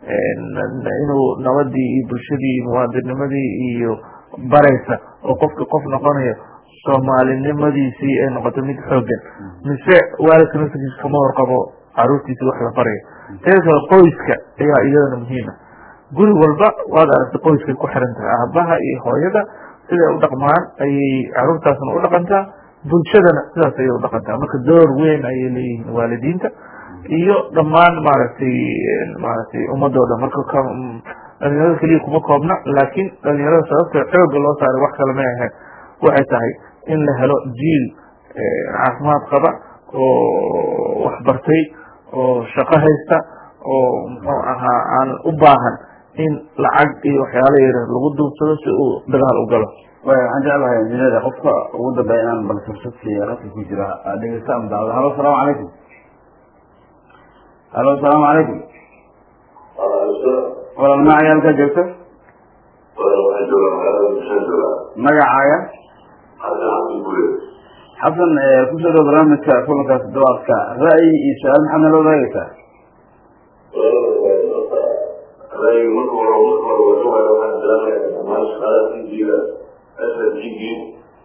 inuu nabadii iyo bulshadii iyo muwaadinimadii iyo baraysa oo qofka qof noqonayo soomaalinimadiisii ay noqoto mid xoogan mise waalidka naftigiisa kama warqabo caruurtiisi wax la barayo teeda kale qoyska ayaa iyadana muhiima guri walba waad aragtay qoyskay ku xiran tahay aabaha iyo hooyada siday u dhaqmaan ayay caruurtaasna u dhaqantaa bulshadana sidaas ayay u dhaqantaa marka door weyn ayay leeyihiin waalidiinta iyo dhammaan maaragtay maaragtay ummadoo dhan marka dhalinyarada keliya kuma koobna laakiin dhalinyarada sababta xooga loo saaray wax kale may ahayn waxay tahay in la helo jiil caafimaad qaba oo waxbartay oo shaqo haysta oo muxuu ahaa aan u baahan in lacag iyo waxyaala yara lagu duubsado si uu dagaal u galo waxaan jeclahay injineer qofka ugu dambeeya inaan bal fursad siiya ragka ku jira dhegeysta ama daawada halo asalaamu calaykum halo asalaamu calaykum walaal magacaaga halkaa joogto magacaaga xasan kusoo dhow barnaamijka kulankaas dawaadka ra'yi iyo su-aal maxaad nala wadaagaysaa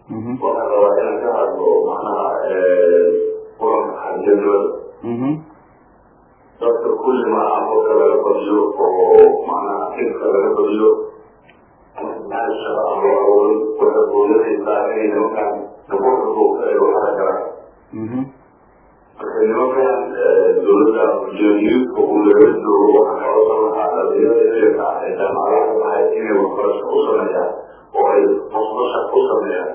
waxaan rabaa inaan ka hadlo macnaha kulanka xagjirnimada dadka kulli maaha qofka laga badiyo oo macnaha xilka laga badiyo maasha ama awood waxay quudanaysaa inay nimankan gaboka buuka ay waxara karaan marka nimankan dowladda ujeediyuudka uu laga joogo waxaa ka codsan lahaa dhalinyarada ilayka ah ee jaamacadaha ka baxay inay waxbarasho u sameeyaan oo ay musqasha u sameeyaan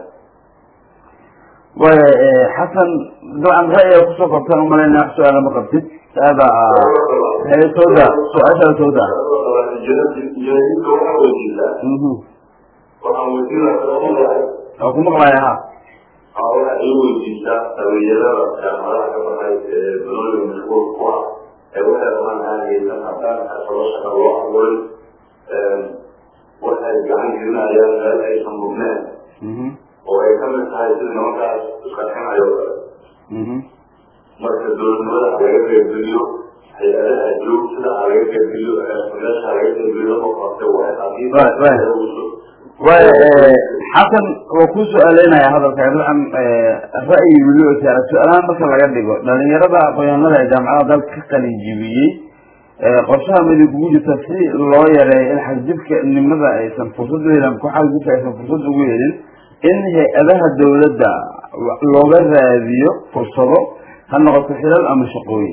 waaya xasan dabcan ra'yiga kusoo kortaan umalayna wax su-aala ma qabtid aada sooda su-aashaa sooda ujeediyuudka waxaa weydiisaa waxaan weydiinaa waa ku maqlaya ha waxa ii weydiisaa dhalinyarada jaamacadaha ka baxay ee banooyiga mashquul ku ah ee waxay rabaan aanaysan haddaan xasabo shaqa loo abuurin waxay gacan gelinayaan meel aysan mudneen oo ay ka mid tahay sida nimankaas isqarxinayo kale marka dowladnimada ha laga qeybgeliyo hay-adaha joogtada ha laga qeybgeliyo meesha ha laga qeybgeliyo lama qabta waay haddii waaya xasan waa ku su-aaleynaya hadalka dabcan ra'yi weli oo saara su-aalahaan marka laga dhigo dhalinyarada aqoonyahanada ee jaamacada dalka ka qalinjibiyey qorshaha midi kugu jirta si loo yareeyo in xagjibka nimada aysan fursad u helin ku xagjibka aysan fursad ugu helin in hay-adaha dawladda looga raadiyo fursado ha noqoto xilal ama shaqooyin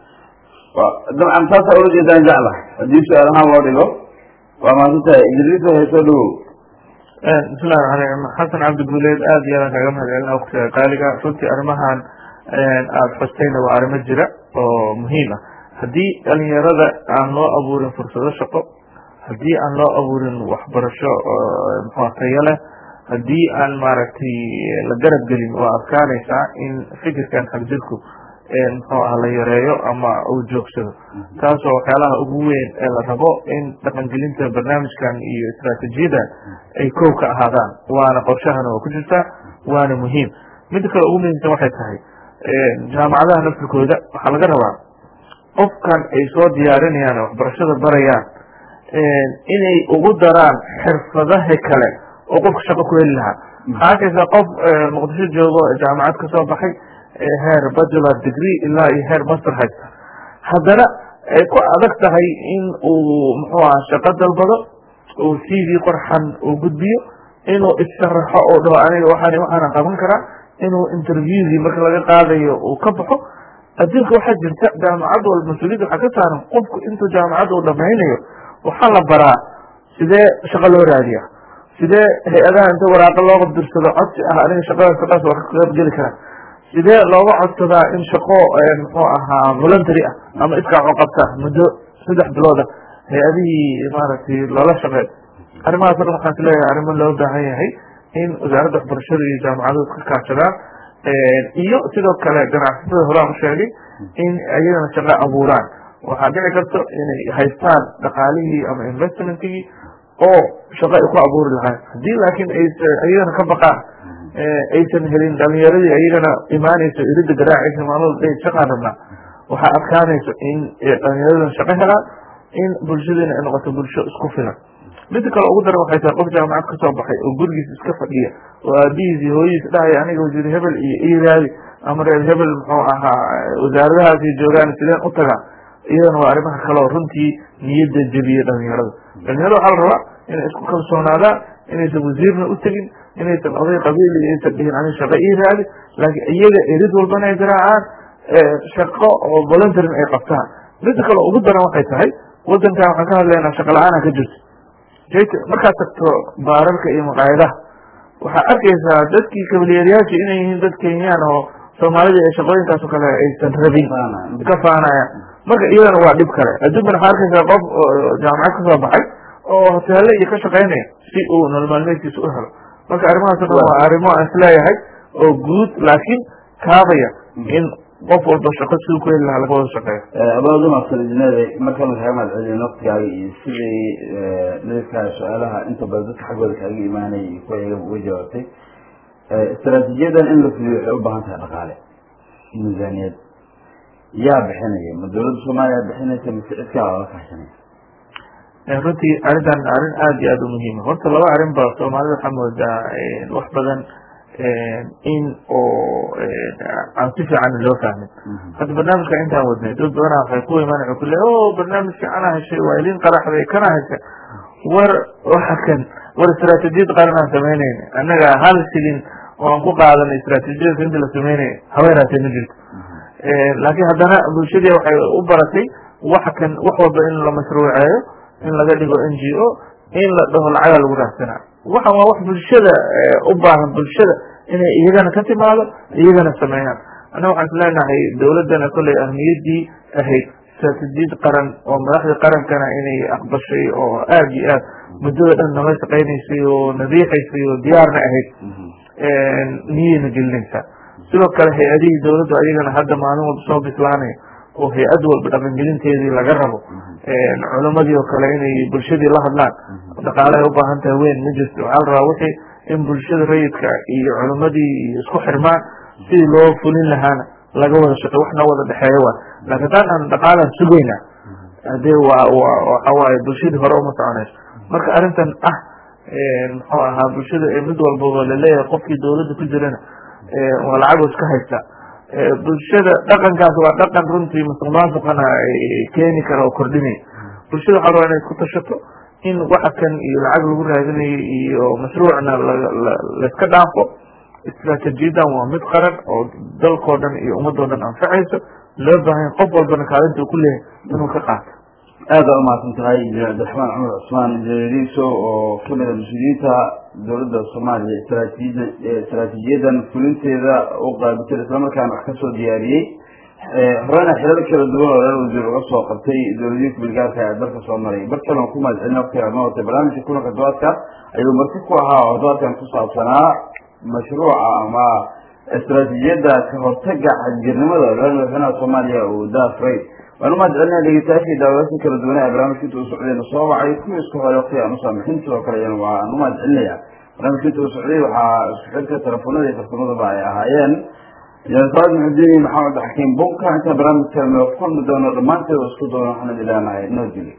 dabcan taasaa ula jeedaan jecla haddii su-aalahaan loo dhigo waa maadsantahay idriis hayso dhawow bismillahi raxmaan raxiim xasan cabdi guuleed aada iyo aadaan kaaga mahad celina waqtiga qaaliga runtii arrimahan aada xustayna waa arrimo jira oo muhiim ah haddii dhalinyarada aan loo abuurin fursado shaqo haddii aan loo abuurin waxbarasho muxua tayo leh haddii aan maaragtay la garab gelin waa adkaanaysaa in fikirkan xagjirku muxuu ah la yareeyo ama uu joogsado taasoo waxyaalaha ugu weyn ee la rabo in dhaqangelinta barnaamijkan iyo istraatiijiyadan ay kow ka ahaadaan waana qorshahana waa ku jirtaa waana muhiim midda kale ugu muhiimsan waxay tahay jaamacadaha naftirkooda waxaa laga rabaa qofkan ay soo diyaarinayaan waxbarashada barayaan inay ugu daraan xirfadaha kale oo qofka shaqo ku heli lahaa waxaa arkaysaa qof muqdisho joogo jaamacad kasoo baxay heer bachelor degree ilaa iyo heer master haysta haddana ay ku adag tahay in uu muxuu aha shaqo dalbado uu c v qorxan uu gudbiyo inuu issharaxo oo dhaho aniga waxaan waxaana qaban karaa inuu interviewgii marka laga qaadayo uu ka baxo adduunka waxaa jirta jaamacad walba mas-uuliyadda waxaa ka saaran qofku intuu jaamacad uu dhamaynayo waxaa la baraa sidee shaqo loo raadiya sidee hay-adaha inta waraaqo loo qabdirsado codsi ah aniga shaqadaas shaqaas waa ka qaybgeli karaa sidee looga codsadaa in shaqo muxuu ahaa voluntary ah ama iskaaco qabta muddo saddex bilooda hay-adihii maaragtay loola shaqeey arrimahaas o dhan waxaan is leeyahay arrimo loo baahan yahay in wasaaradda waxbarashada iyo jaamacaduhu iska kaashadaan iyo sidoo kale ganacsatada horaan u sheegay in iyagana shaqo abuuraan waxaa dhici karto inay haystaan dhaqaalihii ama investmentkii oo shaqo ay ku abuuri lahayn haddii laakiin ay iyagana ka baqaan aysan helin dhalinyaradii iyagana imaanayso irida garaacaysa maalmada shaqaan rabnaa waxaa adkaanayso in dhalinyaradan shaqo helaan in bulshadiina ay noqoto bulsho isku filan midda kale ugu daran waxay tahay qof jaamacad kasoo baxay oo gurigiis iska fadhiya oo aabihiis iyo hooyadiis dhahaya aniga wasiir hebel iyo iraadi ama reer hebel muxuu ahaa wasaaradahaasi joogaan sideen u tagaa iyadana waa arrimaha kale oo runtii niyadda jebiya dhalinyarada dhalinyarada waxaa la rabaa inay isku kalsoonaadaan inaysan wasiirna u tegin inaysan oday qabiil iyo aysan dhihin ani shaqo ii raadi laakiin iyaga erid walbana ay garaacaan shaqo oo voluntarin ay qabtaan midda kale ugu daran waxay tahay wadankan waxaan ka hadlaynaa shaqa la-aana ka jirto markaad tagto baararka iyo maqaayadaha waxaa arkaysaa dadkii kabalyeeryaasha inay yihiin dad kenyaan oo soomaalida ee shaqooyinkaas oo kale aysan rabin ka faanayaan marka iyadana waa dhib kale adduunkana waxaa arkaysaa qof jaamacad kasoo baxay oo hoteele iyo ka shaqaynaya si uu nolol maalmeedkiisa u helo marka arrimahaas o dhan waa arrimo aan isleeyahay oo guud laakiin kaabaya in qof walba shaqo siduu ku heli lahaa laga wada shaqeeyo abaadu maasalijineeda marka la kaga mahadcelin waqtigaaga iyo sidii dadka su-aalaha inta badan dadka xaggooda kaaga imaanaya iyo kuwa iyaga uga jawaabtay istaraatiijiyadan in la fuliyo waxay u baahan tahay dhaqaale miisaaniyad yaa bixinaya ma dawladda soomaaliya bixinaysa mise cid kala la kaashanaya runtii arrintan arrin aada iyo aada u muhiima horta laba arrin ba soomaalida waxaa moodaa wax badan in oo aan si fiican loo fahmin hadda barnaamijka intaan wadnay dad badana waxay ku imaan waxay ku leeyahay o barnaamijka anaa heshay waa idin qaraxday kana heshay war waxa kan war istaraatiijiyad qaran aan samaynayna annaga hal shilin oo aan ku qaadanay istaraatiijiyadka inta la sameynaya haweenaatay ma jirto laakiin haddana bulshadii waxay u baratay wax kan wax walba in la mashruuceeyo in laga dhigo n g o in la dhaho lacaga lagu raadsanaa waxan waa wax bulshada u baahan bulshada inay iyagana ka timaado iyagana sameeyaan annaga waxaan is leenahay dowladdana kolley ahmiyadii ahayd istaraatiijiyad qaran oo madaxda qarankana inay aqbashay oo aad iyo aad muddada dhan nala shaqaynaysay oo nadiixaysay oo diyaarna ahayd niyayna gelinaysaa sidoo kale hay-adihii dowladdu ayagana hadda maalin walba soo bislaanaya oo hay-ad walba dhaqangelinteedii laga rabo culamadii oo kale inay bulshadii la hadlaan dhaqaalahay u baahan tahay weyn ma jirto waxaa la rabaa wixii in bulshada rayidka iyo culamadii iyo isku xirmaan sidii loo fulin lahaana laga wada shaqey waxna wada dhexeeya waa laakiin taan aan dhaqaalaan sugayna hadee waa waxa waaye bulshadii hore uma soconayso marka arrintan ah muxuu ahaa bulshada mid walbaba laleeyahay qofkii dowladda ku jirana waa lacago iska haysta bulshada dhaqankaas waa dhaqan runtii masuq maasuqana keeni kara oo kordhinaya bulshada waxaa rabaa inay isku tashato in waxa kan iyo lacag lagu raadinayo iyo mashruucna laiska dhaafo istaraatiijiyadan waa mid qaran oo dalkoo dhan iyo ummadoo dhan anfacayso loo baahanya qof walbana kaalinta uu ku leeyahay inuu ka qaato aad baa umahadsan tahay cabdiraxmaan cumar cusmaan jariso oo kamida mas-uuliyiinta dowladda soomaaliya istraatiijiyada istraatiijiyadan fulinteeda u qaabisay islamarkaana wax kasoo diyaariyey horena xilal kala duwan oo reer wasiir uga soo qabtay dowladihii kubilgaarka ee dalka soo maray bar kale ku mahadcelina waqtiga noo watay barnaamijka kulanka dobaadka ayuu marti ku ahaa oo dobaadkan ku saabsanaa mashruuca ama istraatiijiyadda ka hortaga xadgirnimada reer madaxweynaha soomaaliya uu daafray waan umahad celinaa dhegeystayaashii daawadaasha kala duwanaa ee barnaamijka inta uu socdayna soo wacay kuwii isku horay waqti aan usaamixin sidoo kale iyana waan umahad celinaya barnaamijka inta uu socday waxaa isku xidka telefoonada iyo farsamadaba ay ahaayeen yasaad muxudiin maxamed xakiim bunka intaan barnaamijka noo kulmi doono dhammaanteed oo isku doono waxaan idin leenahay noo jili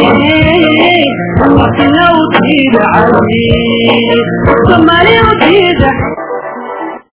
Somebody will be